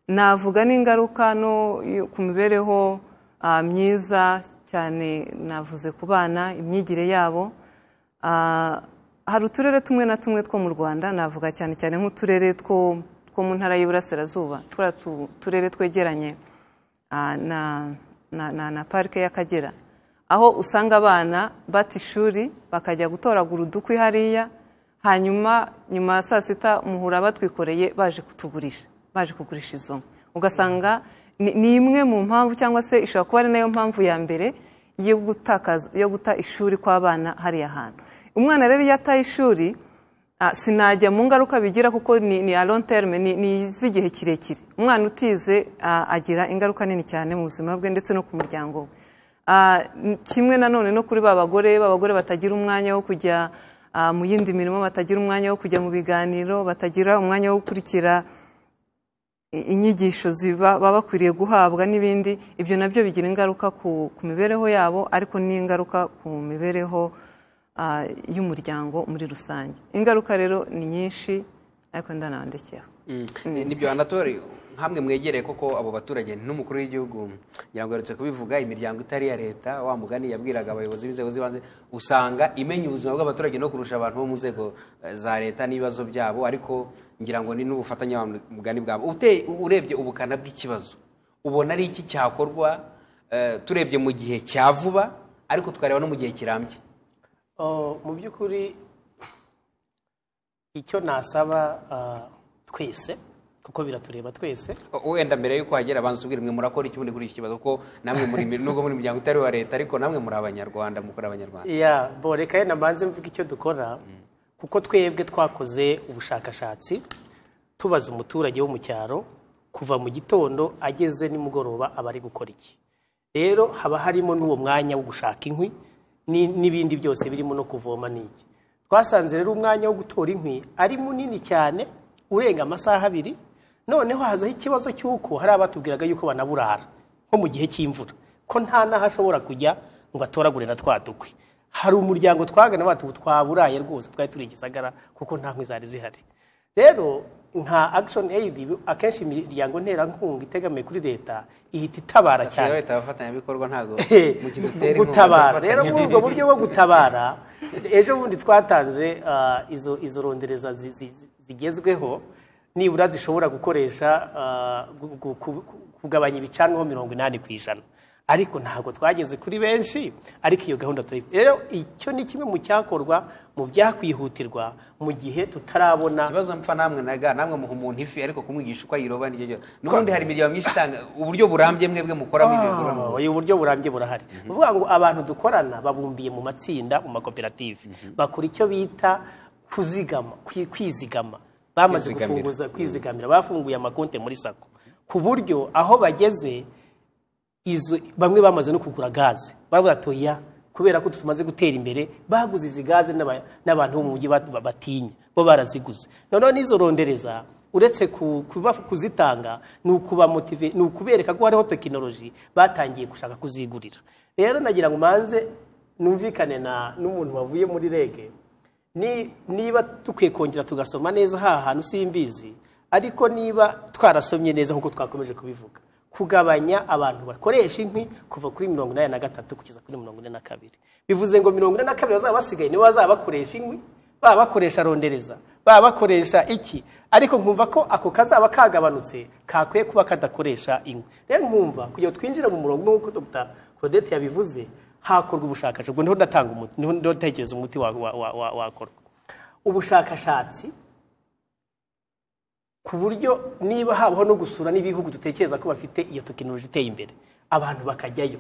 navuga n'ingaruka no yo- ku mibereho ah, myiza cyane navuze ku bana imyigire yabo Ah, hari uturere tumwe na tumwe two mu rwanda navuga cyane cyane nk'uturere two two mu ntara y'iburasirazuba turiya tu- turere twegeranye ah, na, na, na, na parike y'akagera aho usanga abana bata ishuri bakajya gutoragura udukwi hariya hanyuma nyuma ya saa sita muhura batwikoreye baje kutugurisha baje kugurisha izo nkwi ugasanga ni ni imwe mu mpamvu cyangwa se ishobora kuba ari nayo mpamvu ya mbere yo gutakaza yo guta ishuri kw'abana hariya hantu umwana rero iyo ataye ishuri ah, sinajya mu ngaruka bigira kuko ni, ni a long term ni, ni iz'igihe kirekire umwana utize ah, agira ingaruka nini cyane mu buzima bwe ndetse no ku muryango we Ah, n- kimwe nanone no kuri ba bagore b'abagore batagira umwanya wo kujya ah, mu yindi mirimo batagira umwanya wo kujya mu biganiro batagira umwanya wo gukurikira i- inyigisho ziba baba bakwiriye guhabwa n'ibindi ibyo nabyo bigira ingaruka ku, ku mibereho yabo ariko n'ingaruka ku mibereho ah, y'umuryango muri rusange ingaruka rero ni nyinshi ariko ndanabandekera Mm. nibyo anatori nkamwe mwegereye koko abo baturage n'umukuru w'igihugu ngira ngo aherutse kubivuga imiryango itari iya leta wa mugani yabwiraga abayobozi b'inzego z'ibanze usanga imenya ubuzima bw'abaturage no kurusha abantu bo mu nzego eh, za leta n'ibibazo byabo ariko ngira ngo ni n'ubufatanye wa mugani bwabo Ute- urebye ubukana bw'ikibazo ubona ari iki cyakorwa eh, turebye mu gihe cya vuba ariko tukareba no mu gihe kirambye Oh, mu by'ukuri icyo nasaba ah, twese kuko biratureba twese wenda mbere y'uko hagera abanza ubwira mwe murakora iki ubundi kuri iki kibazo ko namwe muri nubwo muri miryango itari uwa leta ariko namwe muri abanyarwanda mukora abanyarwanda ya bo reka yenda mbanze mvuga icyo dukora kuko twebwe twakoze ubushakashatsi tubaza umuturage wo mu cyaro kuva mu gitondo ageze nimugoroba aba ari gukora iki rero haba harimo n'uwo mwanya wo gushaka inkwi ni- n'ibindi byose birimo no kuvoma n'iki twasanze rero umwanya wo gutora inkwi ari munini cyane urenga amasaha abiri noneho hazaho ikibazo cy'uko hari abatubwiraga yuko banaburara nko mu gihe cy'imvura ko nta n'aho ashobora kujya ngo atoragure na twa dukwi hari umuryango twagana bati ubu twaburaye rwose twari turi igisagara kuko nta nkwi zari zihari rero nka action aid akenshi imiryango nterankunga itegamiye kuri leta ihita itabara cyane leta abafatanyabikorwa ntabwo mu kintu utera inkunga gutabara rero muri ubwo abafatanyabikorwa. buryo bwo gutabara ejo bundi twatanze ah, izo izo rondereza zi- zi- zi- zigezweho nibura zishobora gukoresha ah, gu- gu- ku- ku- kugabanya ibicanwa mirongo inani ku ijana ariko ntabwo twageze kuri benshi ariko iyo gahunda turayifite rero icyo ni kimwe mu cyakorwa mu byakwihutirwa mu gihe tutarabona ikibazo mpfa namwe naga namwe muha umuntu ifi ariko kumwigisha uko ayiroba niryo ryo n'ubundi hari imiryango myinshi itanga uburyo burambye mwebwe mukoramo ibyo Ah, bikoramo uyu buryo burambye burahari ni ukuvuga ngo abantu dukorana babumbiye mu matsinda mu makoperative bakora icyo bita kuzigama kwi- kwizigama bamaze Kwizigamira. gufunguza kwizigamira bafunguye amakonte muri sako ku buryo aho bageze izo bamwe bamaze no kugura gaze baravuga toya kubera ko tumaze gutera imbere baguze izi gaze n'aba- n'abantu bo mu mujyi ba- batinya bo baraziguze noneho n'izo rondereza uretse ku- kuba- kuzitanga ni ukubamotive ni ukubereka ko hariho tekinoloji batangiye gushaka kuzigurira rero nagira ngo manze numvikane na n'umuntu wavuye muri rege ni- niba dukwiye kongera tugasoma neza ha hantu simbizi ariko niba twarasomye neza nk'uko twakomeje kubivuga kugabanya abantu bakoresha inkwi kuva kuri mirongo inani na gatatu kugeza kuri mirongo ine na kabiri bivuze ngo mirongo ine na kabiri bazaba basigaye nibo bazaba bakoresha inkwi baba bakoresha rondereza baba bakoresha iki ariko nkumva ko ako kazaba kagabanutse kakwiye kuba kadakoresha inkwi rero nkumva kugira ngo twinjire mu murongo nk'uko dr claudette yabivuze hakorwa ubushakashatsi ubwo niho ndatanga umuti niho niho ntekereza umuti wa- wa- wa- wa- wakorwa ubushakashatsi ku buryo niba habaho no gusura n'ibihugu dutekereza ko bafite iyo tekinoloji iteye imbere abantu bakajyayo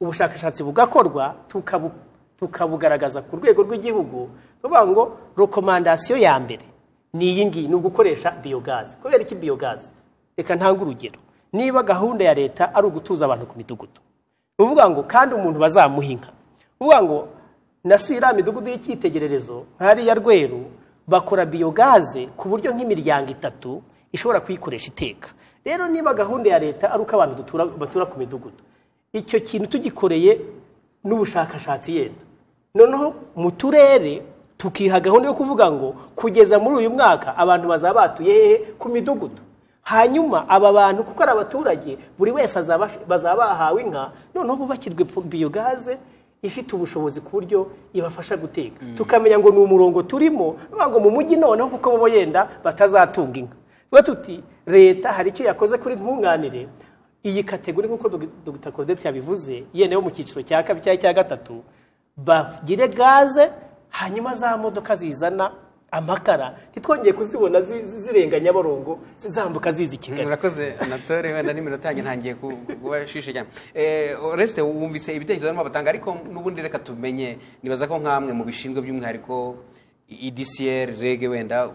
ubushakashatsi bugakorwa tukabu- tukabugaragaza ku rwego rw'igihugu tuvuga ngo rekomandasiyo ya mbere ni iyi ngiyi ni ugukoresha biyogazi kubera iki biyogazi reka ntange urugero niba gahunda ya leta ari ugutuza abantu ku midugudu ni ukuvuga ngo kandi umuntu bazamuha inka ni ukuvuga ngo nasuye iriya midugudu y'icyitegererezo nk'ariya rweru bakora biyogaze ku buryo nk'imiryango itatu ishobora kuyikoresha iteka rero niba gahunda ya leta ari uko abantu dutura- batura ku midugudu icyo kintu tugikoreye n'ubushakashatsi yenda noneho mu turere tukiha gahunda yo kuvuga ngo kugeza muri uyu mwaka abantu bazaba batuye hehe ku midugudu hanyuma aba bantu kuko ari abaturage buri wese azaba af- bazaba bahawe inka noneho bubakirwe pu- biyogaze ifite ubushobozi ku buryo ibafasha guteka tukamenya ngo ni umurongo turimo bavuga ngo mu mujyi noneho kuko bo yenda batazatunga inka tuba tuti leta hari icyo yakoze kuri nkunganire iyi kategori nk'uko Dog- dr claudette yabivuze yenda yo mu cyiciro cya kabiri cyangwa icya gatatu bagire gaze hanyuma za modoka zizana amakara ntitwongeye kuzibona zi- zi- zirenga nyabarongo zambuka ziza i kigali murakoze anatole wenda n'iminota yanjye ntangiye ku- kuba shishe cyane Eh, oreste wumvise ibitekerezo barimo batanga ariko n'ubundi reka tumenye nibaza ko nk'amwe mu bishinzwe by'umwihariko idcr rege wenda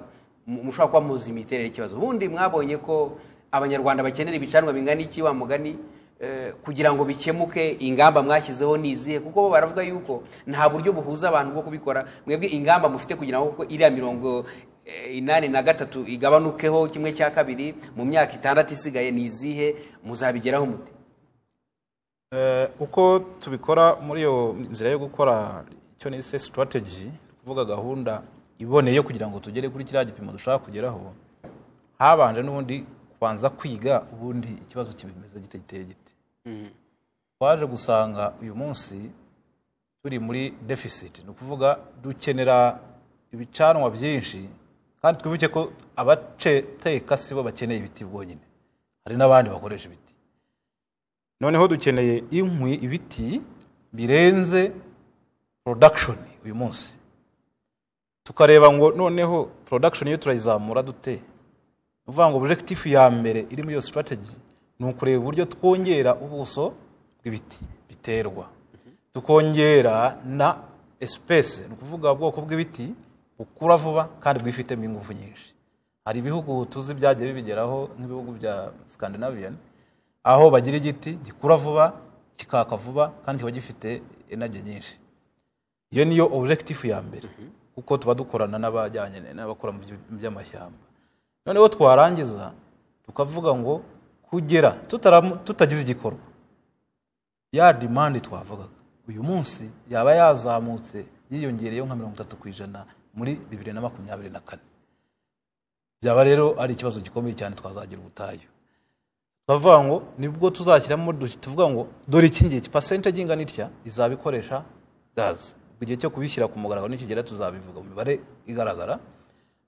mu- mushobora kuba muzi imiterere y'ikibazo ubundi mwabonye ko abanyarwanda bakenera ibicanwa bingana iki wa mugani eh, kugira ngo bikemuke ingamba mwashyizeho ni izihe kuko bo baravuga yuko nta buryo buhuza abantu bwo kubikora mwebwe ingamba mufite kugira ngo kuko iriya mirongo eh, inani na gatatu igabanukeho kimwe cya kabiri mu myaka itandatu isigaye ni izihe muzabigeraho mute Eh, uko tubikora muri iyo nzira yo gukora icyo nise sitarateji kuvuga gahunda iboneye kugira ngo tugere kuri kiriya gipimo dushaka kugeraho habanje n'ubundi kubanza kwiga ubundi ikibazo kibimeze gite giteye gite twaje gusanga uyu munsi turi muri deficit ni ukuvuga dukenera ibicanwa byinshi kandi twibuke ko abateka si bo bakeneye ibiti bwonyine hari n'abandi bakoresha ibiti noneho dukeneye inkwi ibiti birenze production uyu munsi tukareba ngo noneho production iyo turayizamura dute ni ukuvuga ngo objective ya mbere iri muri iyo strategy ni ukureba uburyo twongera ubuso bw'ibiti biterwa tukongera na espèce ni ukuvuga ubwoko bw'ibiti bukura vuba kandi bwifitemo ingufu nyinshi hari ibihugu tuzi byagiye bibigeraho nk'ibihugu bya scandinavian aho bagira igiti gikura vuba kikaka vuba kandi kiba gifite enage nyinshi iyo niyo objective ya mbere kuko tuba dukorana n'abajyanye n'abakora mu by- mu by'amashyamba noneho twarangiza tukavuga ngo kugera tutaramu- tutagize igikorwa ya demande twavugaga uyu munsi yaba yazamutse yiyongereyeho nka mirongo itatu ku ijana muri bibiri na makumyabiri na kane byaba rero ari ikibazo gikomeye cyane twazagira ubutayu turavuga ngo nibwo tuzashyiramo dushyi tuvuga ngo dore iki ngiki pasente y'ingana itya izabikoresha gaze igihe cyo kubishyira ku mugaragaro nikigera tuzabivuga mu mibare igaragara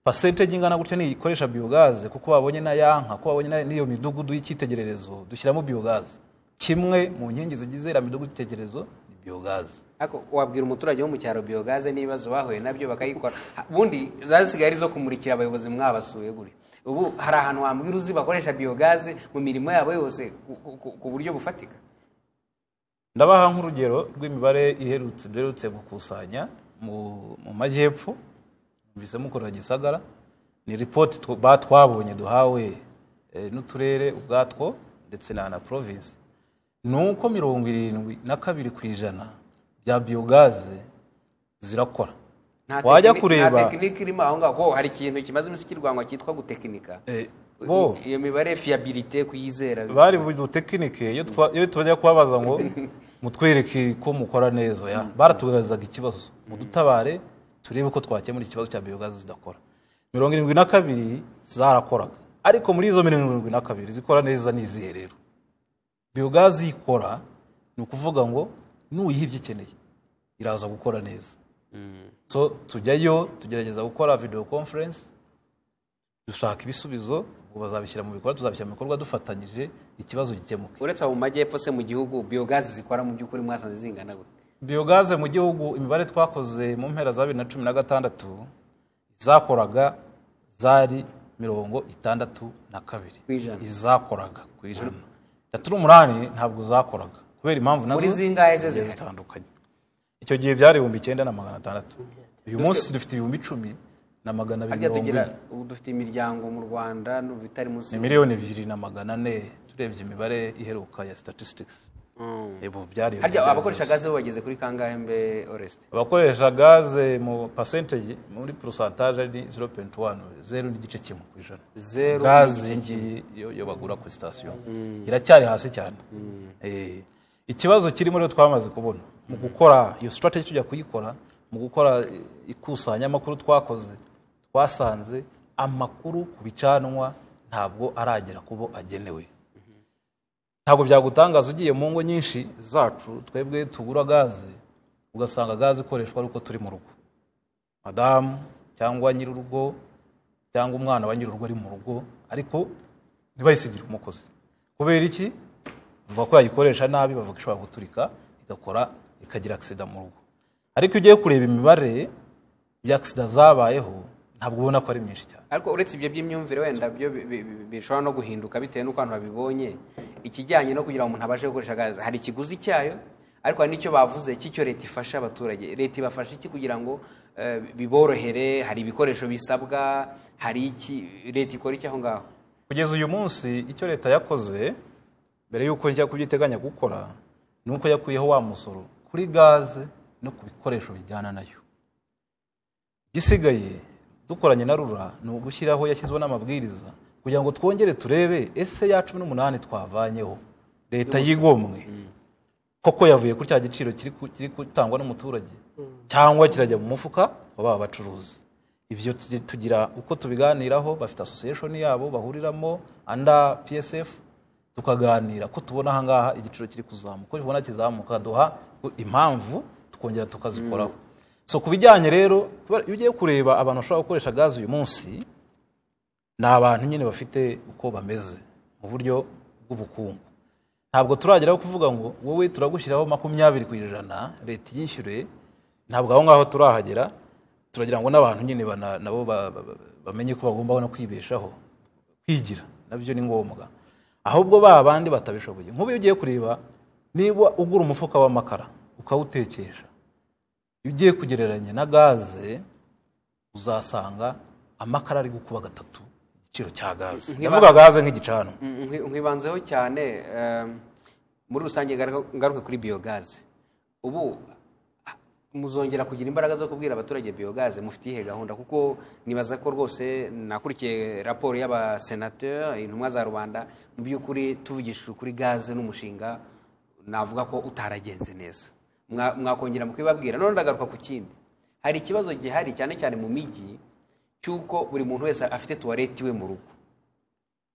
pasente y'ingana gutya niyo ikoresha biyogaze kuko babonye na ya nka kuko babonye na- n'iyo midugudu y'icyitegererezo dushyiramo biyogaze kimwe mu nkingi zigize iriya midugudu y'itegererezo ni biyogaze ariko wabwira umuturage wo mu cyaro biyogaze n'ibibazo bahuye nabyo bakayikora Ha- ubundi zasigaye ari izo kumurikira abayobozi mwabasuye guri ubu hari ahantu wambwira uzi bakoresha biyogaze mu mirimo yabo yose ku- ku- ku- ku buryo bufatika ndabaha nk'urugero rw'imibare iherutse duherutse gukusanya mu mu majyepfo mbise mukorera gisagara ni ripoti tw- ba- twabonye duhawe eh, n'uturere ubwatwo ndetse na na provinsi ni uko mirongo irindwi na kabiri ku ijana bya biyogaze zirakora Nta wajya tekini- kureba nta tekinike irimo aho ngaho ho hari ikintu kimaze iminsi kirwanywa cyitwa gutekinika Eh, bo. iyo mibare fiyabilite kuyizera bari budutekinike iyo twa- iyo tujya kubabaza ngo mutwereke ko mukora neza ya baratugaragazaga ikibazo mudutabare turebe uko twakemura ikibazo cya biyogazi zidakora mirongo irindwi na kabiri zarakoraga ariko muri izo mirongo irindwi na kabiri zikora neza ni izihe rero biyogazi ikora ni ukuvuga ngo nuyiha ibyo ikeneye iraza gukora neza so tujyayo tugerageza gukora video conference dushaka ibisubizo ubu bazabishyira mu bikorwa tuzabishyira mu bikorwa dufatanyije ikibazo gikemuke uretse abo mu majyepfo se mu gihugu biyogazi zikora mu by'ukuri mwasanze zingana gute biyogaze mu gihugu imibare twakoze mu mpera za bibiri na cumi na gatandatu zakoraga zari mirongo itandatu na kabiri Ku ijana. izakoraga ku ijana itatu n'umunani ntabwo zakoraga kubera impamvu nazo Muri zingahe se zigiye zihari? zitandukanye icyo gihe byari ibihumbi icyenda na magana atandatu uyu munsi dufite ibihumbi icumi na magana abiri harya mirongo tugira ine ubu dufite imiryango mu rwanda n'ubu itari munsi ni miliyoni ebyiri na magana ane turebye imibare iheruka ya statistics Mm. ubu byari harya ibihumbi abakoresha byose. gaze bo bageze kuri kangahe mbe oreste abakoresha gaze mu percentage muri porosantaje ni 0.1 zeru n'igice kimwe ku ijana Zeru gaze ngiyi yo, yo bagura ku sitasiyo iracyari hasi cyane Eh, ikibazo kirimo rero twamaze kubona mu gukora iyo strategy tujya kuyikora mu gukora eh, ikusanyamakuru twakoze twasanze amakuru ku bicanwa ntabwo aragera ku bo agenewe ntabwo byagutangaza ugiye mu ngo nyinshi zacu twebwe tugura gaze ugasanga gaze ikoreshwa ari uko turi mu rugo madamu cyangwa nyir'urugo cyangwa umwana wa nyir'urugo ari mu rugo ariko ntibayisigire umukozi kubera iki bavuga ko yayikoresha nabi bavuga ko ishobora guturika igakora ikagira agisida mu rugo ariko iyo ugiye kureba imibare ya agisida zabayeho ntabwo ubona ko ari myinshi cyane ariko uretse ibyo by'imyumvire wenda byo bi- bi- bi- bishobora no guhinduka bitewe n'uko abantu babibonye ikijyanye no kugira ngo umuntu abashe gukoresha gaze hari ikiguzi cyayo ariko hari n'icyo bavuze cy'icyo leta ifasha abaturage leta ibafasha iki kugira ngo eh, biborohere hari ibikoresho bisabwa hari iki leta ikora iki aho ngaho kugeza uyu munsi icyo leta yakoze mbere y'uko njya kubyiteganya gukora ni uko yakuyeho wa musoro kuri gaze no ku bikoresho bijyana nayo igisigaye dukoranye na rura ni ugushyiraho yashyizweho n'amabwiriza kugira ngo twongere turebe ese ya cumi n'umunani twavanyeho leta yigomwe koko yavuye kuri cya giciro kiri ku- kiri gutangwa n'umuturage cyangwa kirajya mu mufuka wa ba bacuruzi ibyo tugi- tugira uko tubiganiraho bafite association yabo bahuriramo anda psf tukaganira ko tubona ahangaha igiciro kiri kuzamuka ko tubona kizamuka duha impamvu tukongera tukazikoraho so ku bijyanye rero kubera- iyo ugiye kureba abantu bashobora gukoresha gaze uyu munsi ni abantu nyine bafite uko bameze mu buryo bw'ubukungu ntabwo turageraho kuvuga ngo wowe turagushyiraho makumyabiri ku ijana leta iyishyure ntabwo aho ngaho turahagera turagira ngo n'abantu nyine bana- nabo ba- ba- ba- bamenye ko bagomba no kwibeshaho kwigira nabyo ni ngombwa ahubwo ba bandi batabishoboye nk'ubu iyo ugiye kureba niba ugura umufuka w'amakara ukawutekesha iyo ugiye kugereranya na gaze uzasanga amakara ari gukuba gatatu igiciro cya gaze ndavuga gaze nk'igicanwa Mm, nkwi- nkwibanzeho cyane em, muri rusange ngaruka ngaruke kuri biyogaze ubu ah, muzongera kugira imbaraga zo kubwira abaturage biyogaze mufite iyihe gahunda kuko nibaza ko rwose nakurikiye raporo y'abasenateri intumwa za rubanda mu by'ukuri tuvugishije kuri gaze n'umushinga navuga ko utaragenze neza Mwa- mwakongera mukibabwira none ndagaruka ku kindi hari ikibazo gihari cyane cyane mu mijyi cy'uko buri muntu wese afite tuwareti iwe mu rugo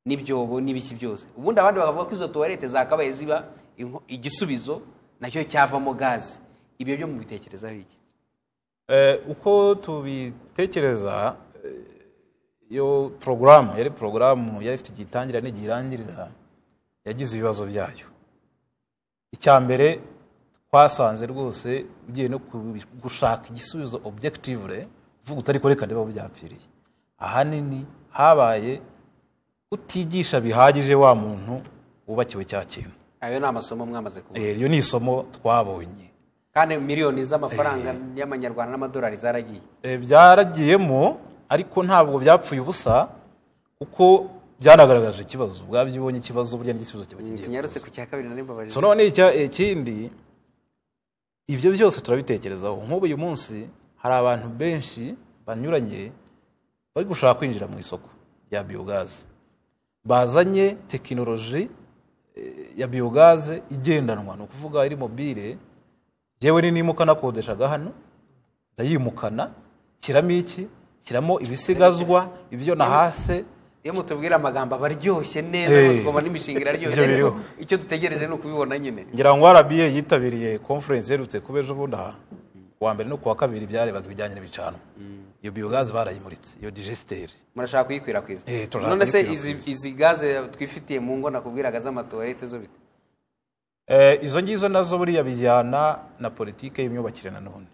n'ibyobo n'ibiki byose ubundi abandi bakavuga ko izo tuwarete zakabaye ziba inko- igisubizo nacyo cyavamo gaze ibyo byo mubitekerezaho iki Eh, uko tubitekereza eh, iyo porogaramu yari porogaramu yari ifite igihe itangira n'igihe irangirira yagize ibibazo byayo icya mbere twasanze rwose ugiye no ku- gushaka igisubizo objectively uvuga utari ko reka ndebe aho byapfiriye ahanini habaye utigisha bihagije wa muntu wubakiwe cya kintu ayo ni amasomo mwamaze kubona Eh, iryo ni isomo twabonye kandi miliyoni z'amafaranga y'amanyarwanda n'amadolari zaragiye Eh, byaragiyemo ariko ntabwo byapfuye ubusa kuko byanagaragaje ikibazo bwabyibonye ikibazo burya n'igisubizo kiba kigiye tunyarutse kuza. ku cya kabiri nari mbabaje so none icya- ikindi ibyo byose turabitekerezaho nk'ubu uyu munsi hari abantu benshi banyuranye bari gushaka kwinjira mu isoko rya biyogaze bazanye tekinoloji eh, ya biyogaze igendanwa ni ukuvuga iri mobile yewe ni nimukana kodeshaga hano ndayimukana shyiramo iki shyiramo ibisigazwa ibyo nahase iyo mutubwira amagambo aba aryoshye neza Eh. rwose ukabona imishinga iraryoshye Ibyo biriho. ariko icyo dutegereje ni ukubibona nyine ngira ngo rba yitabiriye konferensi iherutse kuba ejo bundi aha kuwa mbere no kuwa kabiri byarebaga ibijyanye n'ibicanwa iyo biyogazi barayimuritse iyo digesiteri murashaka kuyikwirakwiza Eh, turashaka none se izi, kuyikwirakwiza. izi gaze twifitiye mu ngo nakubwiraga z'amatuwarete zo bite Eh, izo ngizo nazo buriya bijyana na politiki y'imyubakire nanone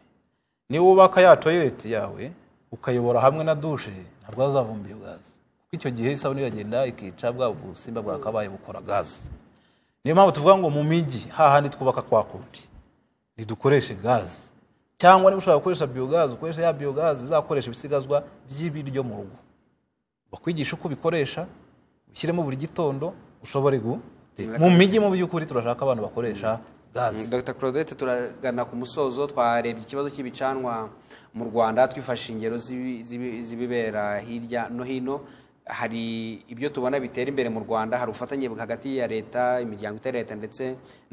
niba wubaka ya toyileti yawe ukayobora hamwe na dushe ntabwo hazavumba iyo gaze kuko icyo gihe isabune iragenda ikica bwa busimba bwakabaye bukora gaze niyo mpamvu tuvuga ngo mu mijyi hahandi twubaka kwa kundi ntidukoreshe gaze cyangwa niba ushobora gukoresha biyogazi ukoresha ya biyogazi izakoresha ibisigazwa by'ibiryo mu rugo bakwigisha uko ubikoresha ushyiremo buri gitondo ushobore guteka mu mijyi mu by'ukuri turashaka abantu bakoresha gaze dr claudette turagana ku musozo twarebye ikibazo cy'ibicanwa mu rwanda twifashisha ingero z'ibi- z'ibi- z'ibibera hirya no hino hari ibyo tubona bitera imbere mu rwanda hari ubufatanye hagati ya leta imiryango itari iya leta ndetse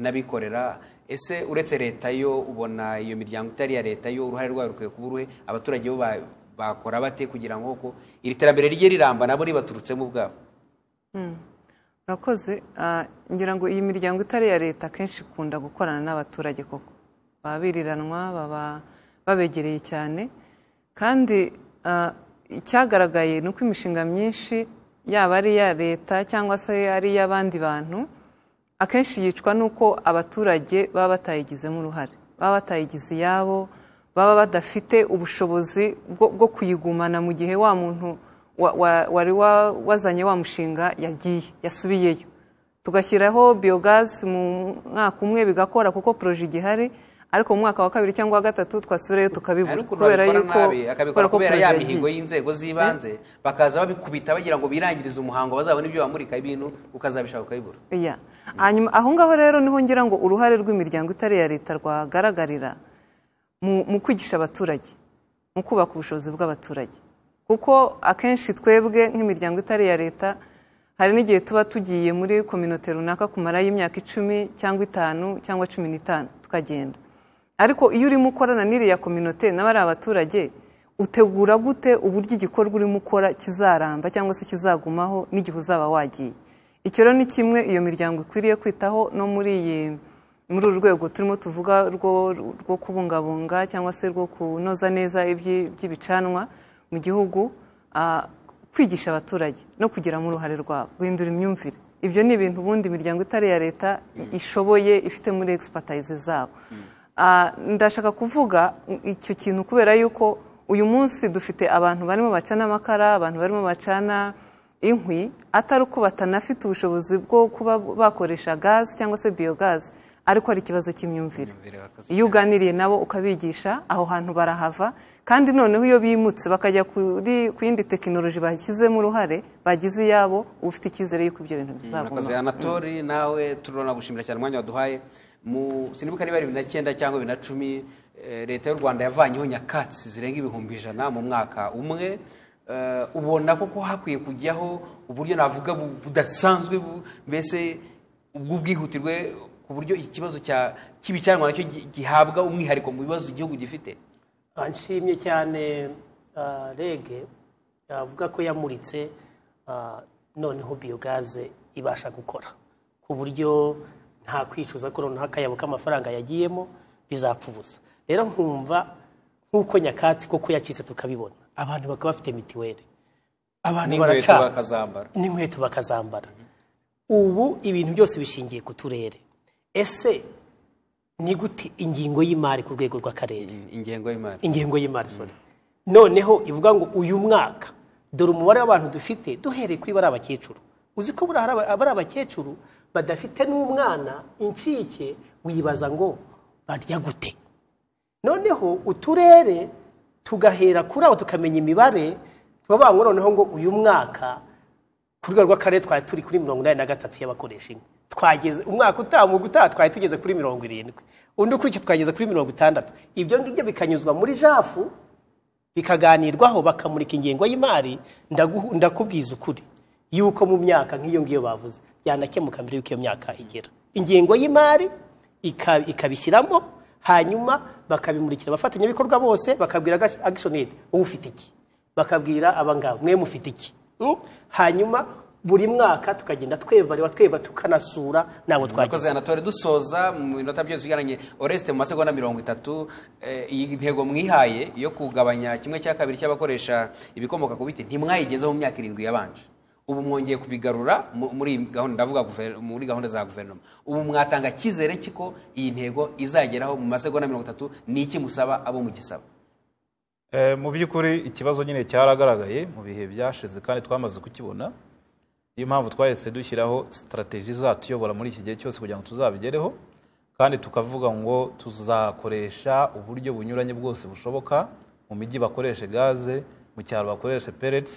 n'abikorera ese uretse leta yo ubona iyo miryango itari iya leta yo uruhare rwayo rukwiye kuba uruhe abaturage bo ba- bakora bate kugira ngo ko iri terambere rye riramba nabo ribaturutsemo ubwabo murakoze Ah, ngira ngo iyi miryango itari iya leta akenshi ikunda gukorana n'abaturage koko baba biriranwa baba babegereye cyane kandi ah, icyagaragaye ni uko imishinga myinshi yaba ari iya leta cyangwa se ari iy'abandi bantu akenshi yicwa n'uko abaturage baba batayigizemo uruhare baba batayigize iyabo baba badafite ubushobozi bwo bwo kuyigumana mu gihe wa muntu wa- wa- wari wa- wazanye wa mushinga yagiye yasubiyeyo tugashyiraho biyogazi mu mwaka umwe bigakora kuko poroje igihari ariko mu mwaka wa kabiri cyangwa wa gatatu twasubirayo hari tukabibura ukuntu babikora nabi akabikora kubera ya poroje mihigo yagiye. y'inzego z'ibanze bakaza babikubita bagira ngo birangirize umuhango bazabone ibyo bamurika ibintu ukazabishaka ukabibura Yeah. hanyuma aho ngaho rero niho ngira ngo uruhare rw'imiryango itari iya leta rwagaragarira mu, mu kwigisha abaturage mu kubaka ubushobozi bw'abaturage kuko akenshi twebwe nk'imiryango itari iya leta hari n'igihe tuba tugiye muri kominote runaka kumara y'imyaka icumi cyangwa itanu cyangwa cumi n'itanu tukagenda ariko iyo urimo ukorana n'iriya kominote n'abari abaturage utegura gute uburyo igikorwa urimo ukora kizaramba cyangwa se kizagumaho n'igihe uzaba wagiye icyo rero ni kimwe iyo miryango ikwiriye kwitaho no muri iyi muri uru rwego turimo tuvuga rwo rwo kubungabunga cyangwa se rwo kunoza neza ibyi- iby'ibicanwa mu gihugu ah, kwigisha abaturage no kugiramo uruhare rwabo guhindura imyumvire ibyo ni ibintu ubundi imiryango itari iya leta i- ishoboye ifite muri egisipatayize zabo Ah, ndashaka kuvuga icyo kintu kubera yuko uyu munsi dufite abantu barimo bacana amakara abantu barimo bacana inkwi atari uko batanafite ubushobozi bwo kuba bakoresha gazi cyangwa se biyogazi ariko ari ikibazo cy'imyumvire iyo uganiriye nabo ukabigisha aho hantu barahava kandi noneho iyo bimutse bakajya kuri ku yindi tekinoloji bashyizemo uruhare bagize iyabo uba ufite icyizere yuko ibyo bintu murakoze bizaguma anatori nawe turabona gushimira cyane umwanya waduhaye mu sinibuka niba ari bibiri na cyenda cyangwa bibiri na cumi eh, leta y'u rwanda yavanyeho nyakatsi zirenga ibihumbi ijana mu mwaka umwe Eh, ubona koko hakwiye kujyaho uburyo navuga bu- budasanzwe bu- mbese ubwo bwihutirwe ku buryo ikibazo cya- cy'ibicanwa nacyo gi- gihabwa umwihariko mu bibazo igihugu gifite Ah, nshimye cyane ah, rege avuga ko yamuritse ah, noneho biyogaze ibasha gukora ku buryo nta kwicuza ko noneho akayabo k'amafaranga yagiyemo bizapfa ubusa rero nkumva nk'uko nyakatsi koko yacitse tukabibona abantu bakaba bafite mitiweli abantu n'inkweto baracana bakazambara n'inkweto bakazambara ubu ibintu byose bishingiye ku turere ese ni gute ingingo y'imari ku rwego rw'akarere ingengo y'imari ingengo y'imari sorry noneho ivuga ngo uyu mwaka dore umubare w'abantu dufite duhereye kuri bari abakecuru uzi ko buriya hari aba- bari abakecuru badafite n'umwana incike wibaza ngo barya gute noneho uturere tugahera kuri abo tukamenya imibare tukavuga ngo noneho ngo uyu mwaka ku rwego rw'akarere twari turi kuri mirongo inani na gatatu y'abakoresha inkwi twageze umwaka utaha mu gutaha twari tugeze kuri mirongo irindwi undi ukurikiye twageze kuri mirongo itandatu ibyo ngibyo bikanyuzwa muri jafu bikaganirwaho bakamurika ingengo y'imari ndaguhu- ndakubwiza ukuri yuko mu myaka nk'iyo ngiyo bavuze byanakemuka mbere y'uko iyo myaka igera ingengo y'imari ika- ikabishyiramo hanyuma bakabimurikira abafatanyabikorwa bose bakabwira action aid ubu ufite iki bakabwira abangaba mwe mufite iki Mm? hanyuma buri mwaka tukagenda tweva reba tweva tukanasura ntabwo murakoze twagize anatore dusoza mu minota byose ugereranyije oreste mu masegonda mirongo itatu eh, iyi ntego mwihaye yo kugabanya kimwe cya kabiri cy'abakoresha ibikomoka ku biti ntimwayigezeho mu myaka irindwi yabanje ubu mwongeye kubigarura mu- muri iyi gahunda ndavuga guver- muri gahunda za guverinoma ubu mwatanga cyizere kiko iyi ntego izageraho mu masegonda mirongo itatu ni iki musaba abo mugisaba Eh, mu by'ukuri ikibazo nyine cyaragaragaye mu bihe byashize kandi twamaze kukibona niyo mpamvu twahise dushyiraho sitarateji zatuyobora muri iki gihe cyose kugira ngo tuzabigereho kandi tukavuga ngo tuzakoresha uburyo bunyuranye bwose bushoboka mu mijyi bakoreshe gaze mu cyaro bakoreshe pellets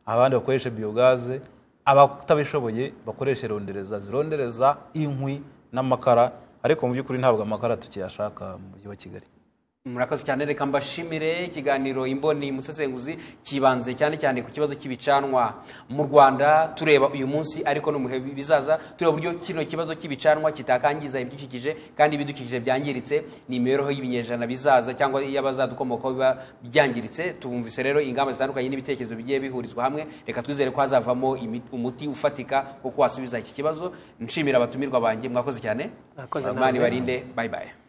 abandi bakoreshe biyogaze abatabishoboye bakoreshe rondereza zirondereza inkwi n'amakara ariko mu by'ukuri ntabwo amakara tukiyashaka mu mujyi wa kigali murakoze cyane reka mbashimire ikiganiro imboni musesenguzi kibanze cyane cyane ku kibazo cy'ibicanwa mu rwanda tureba uyu munsi ariko no mu bihe bizaza tureba uburyo kino kibazo cy'ibicanwa kitakangiza ibidukikije kandi ibidukikije byangiritse ni imibereho y'ibinyejana bizaza cyangwa iy'abazadukomokaho biba byangiritse tubumvise rero ingamba zitandukanye n'ibitekerezo bigiye bihurizwa hamwe reka twizere ko hazavamo imi- umuti ufatika wo kuwasubiza iki kibazo nshimira abatumirwa banjye mwakoze cyane Mwakoze Imana nawe. ibarinde bayibaye